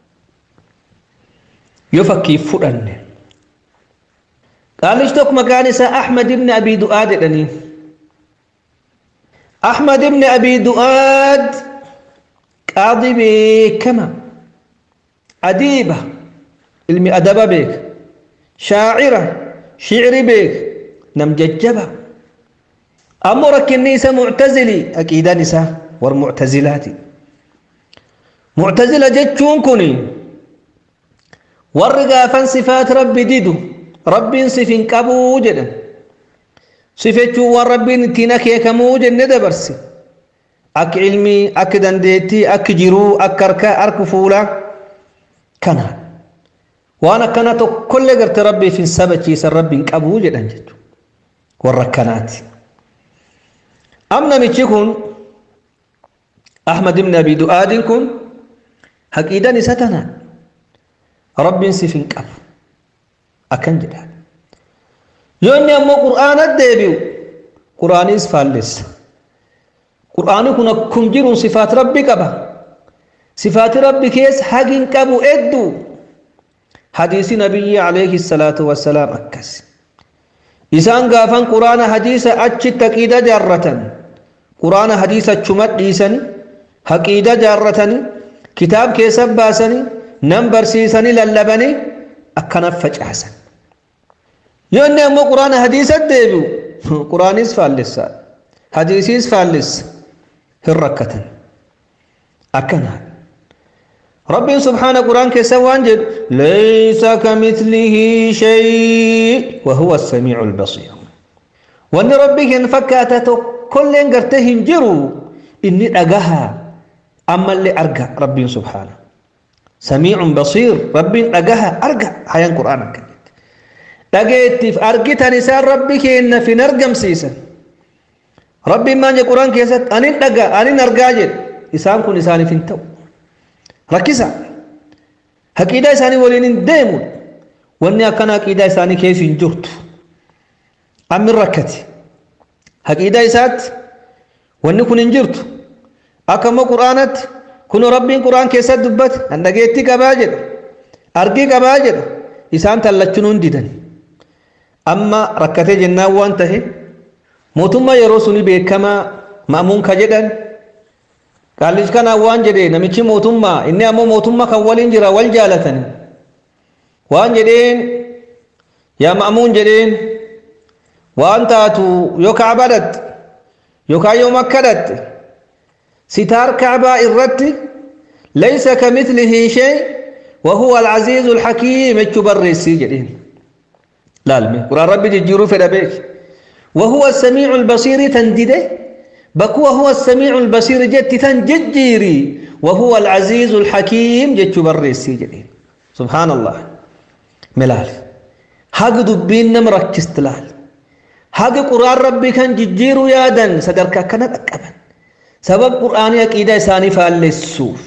yoo fakkiif fudhanne qaalichi tokko maqaan isaa ahmad ibni abii du'aa jedhanii ahmad ibni abii du'aad qaadii beekama adiiba ilmi adaba beeka shaacira shicri beeka nam jajjaba ammoo rakkinni isa muctazilii aqiidaan isaa war muctazilaati muctazila jechuun kun warri gaafan sifaat rabbi didu rabbiin sif hin qabuu jedhan sifechuun waan rabbiin ittiin akeekamuu jenne dabarse akka ilmii akka dandeettii akka jiruu akka harkaa harka fuulaa kana waan akkana tokkollee garte rabbiif hin sabachiisan rabbi hin qabuu jedhan jechuudha warra akkanaati. am namichi kun ahmad ibn abi du'aadiin kun haqiidan isa tana rabbiin sif hin qabu akkan jedhaan yoo inni ammoo qur'aana deebi'u qur'aaniis faallessa qur'aani kun akkum jiruun sifaat rabbi qaba sifaati rabbi keessa hagi hin qabu hedduu hadiisi nabiyyi alayhi salaatu wassalaam akkas isaan gaafan qur'aana hadiisa achitti aqiida jaarratan quraana hadiisa achuma dhiisani haqiida jaarratani kitaab keessa baasani nan barsiisanii lallabanii akkana facaasan yoo inni ammoo quraana hadiisa deebi'u quraanis faallessa hadiisiis faallessa hin rakkatan akkana rabbiin subhaana quraan keessa waan jedhu laysa kamithlihi shay wa huwa as-samii'u al-basiir wanni rabbi hin fakkaata tokkolleen gartee hin jiru inni dhagaha ammallee arga rabbiin subhaana samiicun basiir rabbiin dhagaha arga hayan qur'aan akka jetti dhageettiif argitan isaan rabbi keenna fin argamsiisan rabbiin maan je qur'aan keessatti anin dhaga anin argaa jedhe isaan kun isaaniif hin ta'u rakkisa haqiidaa isaanii waliin hin deemu wanni akkana haqiidaa isaanii keessa hin jirtu ammin rakkati haqiidaa isaatti wanni kun hin jirtu akka immoo quraanatti kun rabbiin quraan keessatti dubbate an dhageettii qabaa jedha argii qabaa jedha isaan tallachuun hin didan amma rakkatee jennaan waan tahe mootummaa yeroo suni beekamaa ma'amuun ka jedhan qaallis kanaan waan jedhe namichi mootummaa inni ammoo mootummaa kan waliin jira wal jaalatani waan jedheen yaa ma'amuun jedheen waan taatu yoo kaaba dhatte yookaan yoo makka dhatte ستار كعبة الرت ليس كمثله شيء وهو العزيز الحكيم اتشبر السجدين لا المي قرآن ربي تجيرو في ربيك وهو السميع البصير تندده بكو هو السميع البصير جت تنججيري وهو العزيز الحكيم جتشبر السجدين سبحان الله ملال حق دبين نمرك استلال حق قرآن ربي كان ججيرو يادا صدرك كانت أكبر sabab qur'aanii aqiidaa isaanii faallessuuf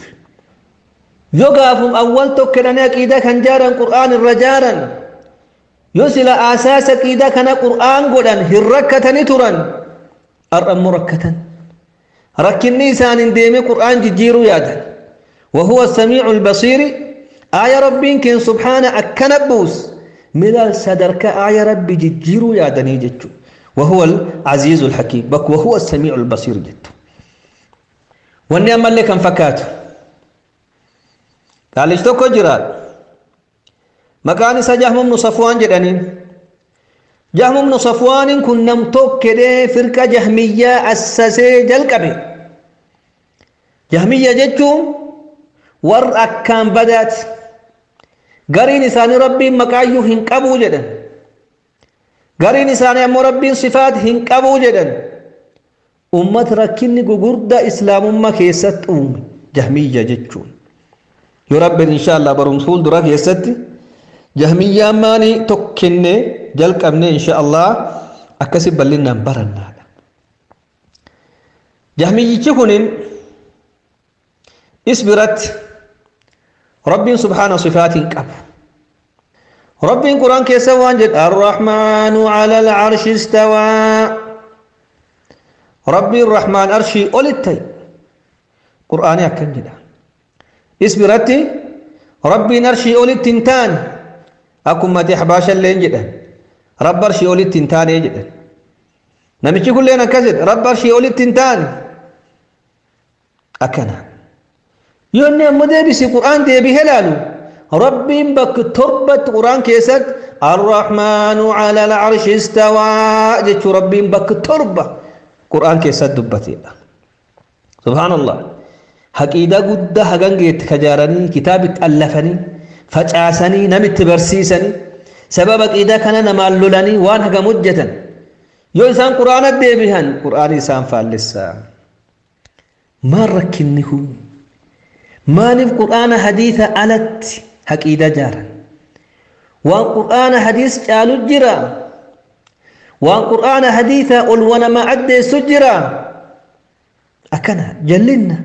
yoo gaafum awwal tokkedhanii aqiidaa kan jaaran qur'aan irra jaaran yoo sila aasaas aqiidaa kana qur'aan godhan hin rakkatanii turan har'ammoo rakkatan rakkinni isaaniin deeme qur'aan jijjiiruu yaadan وهو السميع البصير آية ربي كن سبحانه أكنبوس ملا صدرك آية ربي ججيرو يا دني جتو وهو العزيز الحكيم بك وهو السميع البصير جتو wanni ammallee kan fakkaatu qaalichi tokko jira maqaan isaa jahmumnu safwaan jedhaniin jahmumnu safwaaniin kun nam tokkedhee firqa jahmiyyaa assasee jalqabe jahmiyya jechuun warra akkaan badaati gariin isaanii rabbiin maqaayyuu hin qabuu jedhan gariin isaanii ammoo rabbiin sifaat hin qabuu jedhan ummat rakkinni gugurda islaamummaa keessatti uume jahmiyya jechuun yoo rabbiin inshaallah barumsa fuuldura keessatti jahmiyyaan maanii tokkinnee jalqabnee inshaallah akkasi bal'inaan barannaadha jahmiyyichi kunin is biratti rabbiin subhaana sifaatiin qabu rabbiin quraan keessa waan jedha arrahmaanu cala alcarshi istawaa rabbiin rahmaan arshii olitti qur'aanii akkan jedha is biratti rabbiin arshii olitti hin taane akkuma ati ahbaashalleen jedhan rabbi arshii olitti hin taane jedhan namichi kulleen akkas jedha rabbi arshii olitti hin taane akkana yoo inni ammoo deebisi qur'aan deebihee laalu rabbiin bakka torbatti qur'aan keessatti arrahmaanu cala alcarshi istawaa jechuu rabbiin bakka torba qur'aan keessatti dubbateedha subhaanallah haqiidaa guddaa hagan geetti kajaaranii kitaabitti allafanii facaasanii namitti barsiisanii sababa aqiidaa kana namaan lolanii waan hagam hojjetan yoo isaan qur'aana deebihan qur'aanii isaan faallessaa maan rakkinni kun maaliif qur'aana hadiisa alatti haqiida jaaran waan qur'aana hadiis caalu jira waan qur'aana hadiisa ol wanama addeessu jira akkana jallinna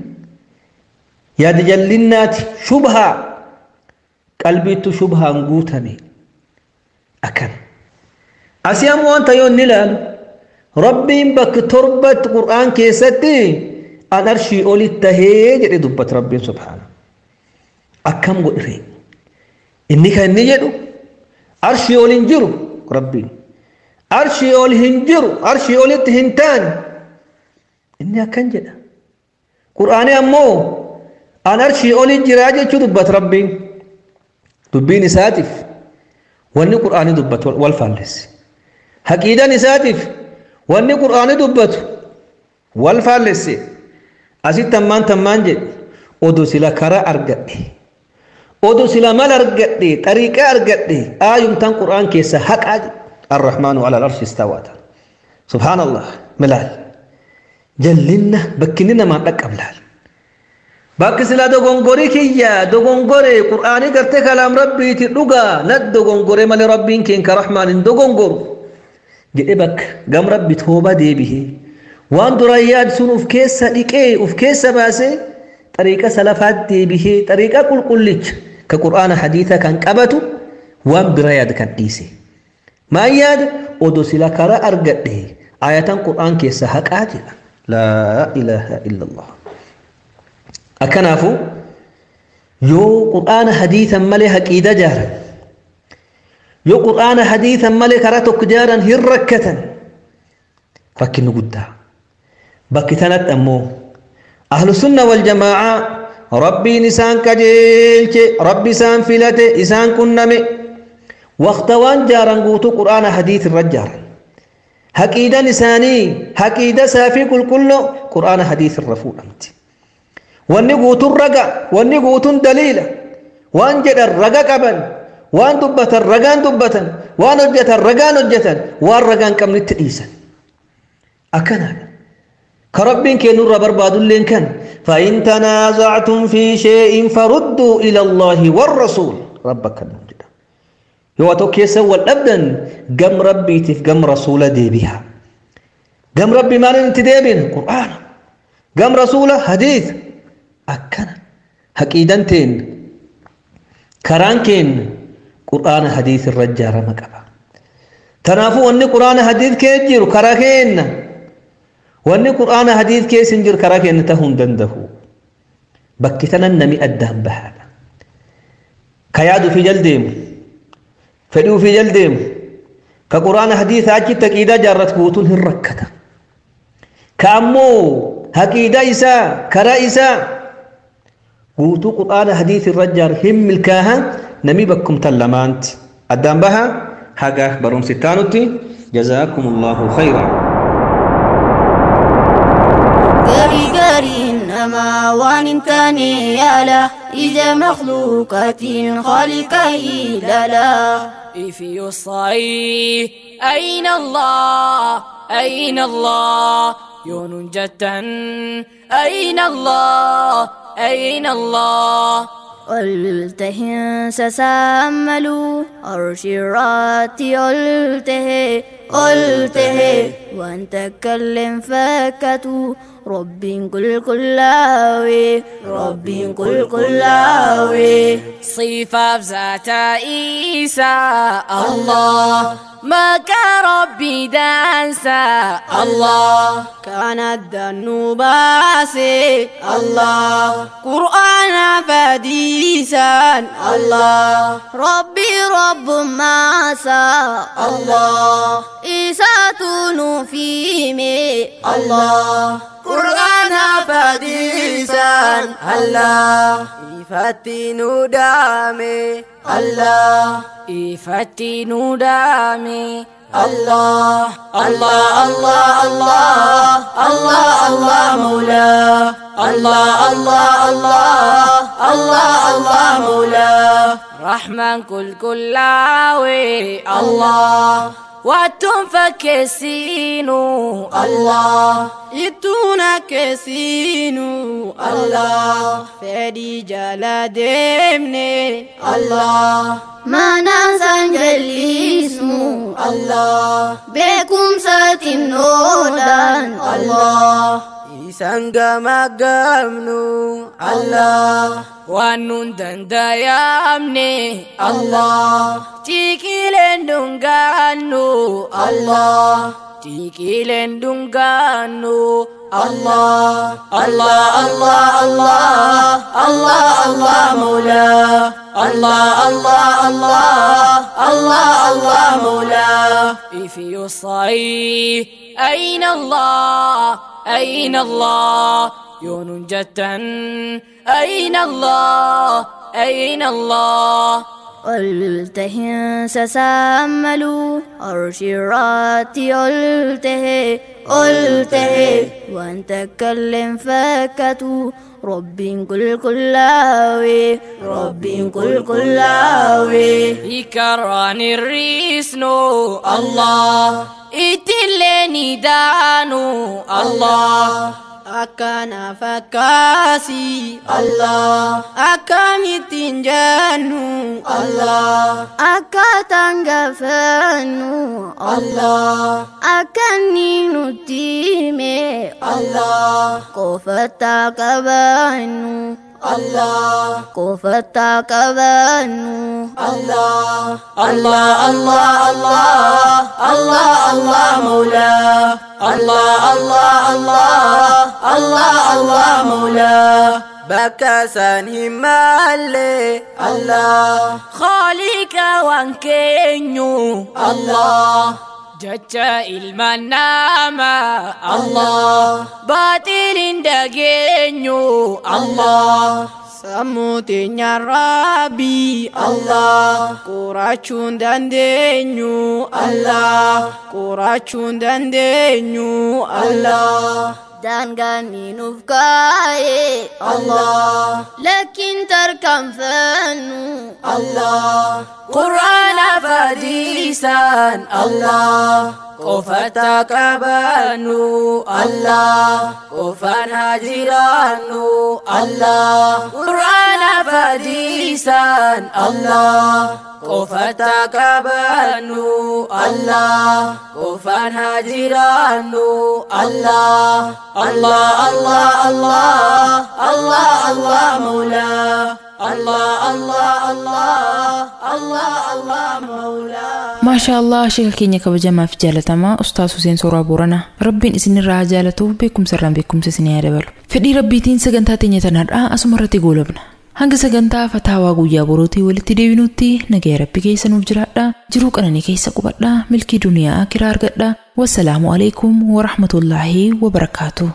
yaada jallinnaati shubhaa qalbiittu shubhaan guutame akkana asii ammoo wanta yoo inni ilaalu rabbiin bakka torbatti qur'aan keessatti an arshii olitti tahee jedhe dubbata rabbiin subhaana akkam godhire inni kan inni jedhu arshii ol hin jiru rabbiin arshii ol hin jiru arshii olitti hin taane inni akkan jedha qur'aanii ammoo an arshii olin jiraa jechuu dubbata rabbiin dubbiin isaatiif wanni qur'aanii dubbatu wal faallessi haqiidan isaatiif wanni qur'aanii dubbatu wal faallesse asitti ammaan tammaan jedhe odo sila karaa argadhe odo sila mal argadhe xariiqaa argadhe aayumtaan qur'aan keessa haqaa arrahmaanu ala alarshi istawaata subhaanallah milaal jallinna bakkinni namaan dhaqqablaal bakki sila dogongorii kiyya dogongore qur'aanii gartee kalaam rabbiiti dhugaa nat dogongore malee rabbiin keen ka rahmaan hin dogongoru jedhe bakka gam rabbi tooba deebihee waan duraan yaad sun uf keessa dhiqee uf keessa baasee xariiqa salafaat deebihee xariiqa qulqullicha ka qur'aana hadiisa kan qabatu waan bira yaad kan dhiise maan yaada odo sila karaa argadhe ayatan qur'aan keessa haqaa jedha laa ilaaha illa allah akkanaafu yoo qur'aana hadiisan malee haqiida jaaran yoo qur'aana hadiisan malee karaa tokko jaaran hin rakkatan rakkinni guddaa bakki tanatti ammoo ahlu sunna wal jamaa'a rabbiin isaan qajeelche rabbi isaan filate isaan qunname waqta waan jaaran guutuu qur'aana hadiis irra jaaran haqiidan isaanii haqiida saafii qulqulloo qur'aana hadiis irra fuudhamti wanni guutuun raga wanni guutuun daliila waan jedhan raga qaban waan dubbatan ragaan dubbatan waan hojjetan ragaan hojjetan waan ragaan qabnitti dhiisan akkanaadha ka rabbiin kennurra barbaadulleen kan فإن تنازعتم في شيء فردوا إلى الله والرسول ربك المجد yoo tokko keessa wal dhabdan gam rabbiitiif gam rasuula deebi'a gam rabbi maalin itti deebina qur'aana gam rasuula hadiis akkana haqiidan teen karaan keenna qur'aana hadiis irra ijaarama qaba tanaafuu wanni qur'aana hadiis kee jiru karaa keenna wanni qur'aana hadiis keessa hin jiru karaa keenna tahuu hin danda'u bakki tanan nami addaan bahaadha ka yaadu fi jaldeemu fedhii ofii jaldeemu ka quraana hadiisa achitti haqiidaa jaarrat guutuun hin rakkata ka ammoo haqiidaa isaa karaa isaa guutuu quraana hadiisa irra jaar hin milkaaha nami bakkumtan lamaanti addaan baha haga barumsi taanutti جزاكم الله خيرا gari gariin namaa waan hin taane yaala ija makhluuqaatiin khaliqa ilaala If you say أين الله أين الله يون جتا أين الله أين الله قلته سساملوا أرشراتي قلته قلته وأن تكلم فكتوا رب كل كلاوي رب كل كلاوي صفة بذات عيسى الله ما كان ربي دانسا الله كانت الذنوب باسي الله قرآن فديسا الله ربي رب ماسا الله إساتون فيمي الله قرآن فديسا الله إفتي ندامي الله إفتي ندامي الله الله الله الله الله الله مولاه الله الله الله الله الله مولاه رحمن كل كلاوي الله واتم فكسينو الله يتونا كسينو الله فدي جلا دمني الله ما ننسى جليسمو الله بكم ساتن نودان الله isaan gamaggamnu Allah waan nun dandayamne Allah tiiqileen dhungaannu Allah tiiqileen dhungaannu Allah Allah Allah Allah Allah Allah مولاه الله الله الله الله الله مولاه في الصعيد أين الله أين الله يون جتا أين الله أين الله قلته سساملوا أرشراتي قلته قلته وأن تكلم فكتوا رب كل كلاوي رب كل كلاوي يكران الريسنو الله إتلني دانو الله أكان فكاسي الله أكامتين جانو الله أكاتان غفانو الله أكاني نتيمي الله كوفتا كبانو الله كوفتا كبانو الله الله الله الله الله الله مولاه الله الله الله الله الله مولاه بكسان همالي الله خالق وانكينيو الله جتا المنامة الله باطل دقينيو الله Samutinya Rabbi Allah Kuracun dan denyu Allah Kuracun dan denyu Allah dan kami nufkai Allah lakin terkam fanu Allah Quran fadisan Allah Kofata kabanu Allah Kofan hajiranu Allah Quran fadisan Allah Kofata kabanu Allah Kofan hajiranu Allah Allah Allah Allah Allah Allah maulah Allah Allah Allah Allah Allah maulah maashaa allah sheeka keenya kabajamaa fi jaalatamaa ustaas Huseen Sooraa Booranaa rabbiin isinirraa haa jaalatuuf beekumsa irraan beekumsa isinii haa dabalu fedhii rabbiitiin sagantaa teenya tanarraa asuma irratti goolabna hanga sagantaa fataawaa guyyaa borootii walitti deebinutti nagaya rabbi keessa nuuf jiraadha jiruu qananii keessa qubadha milkii duniyaa akiraa argadha wassalaamu alaikum warahmatullaahi wabarakaatu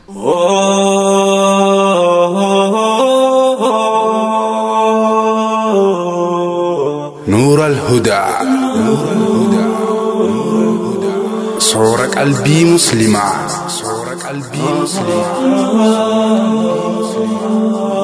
نور الهدى صور قلبي مسلمة صور قلبي مسلمة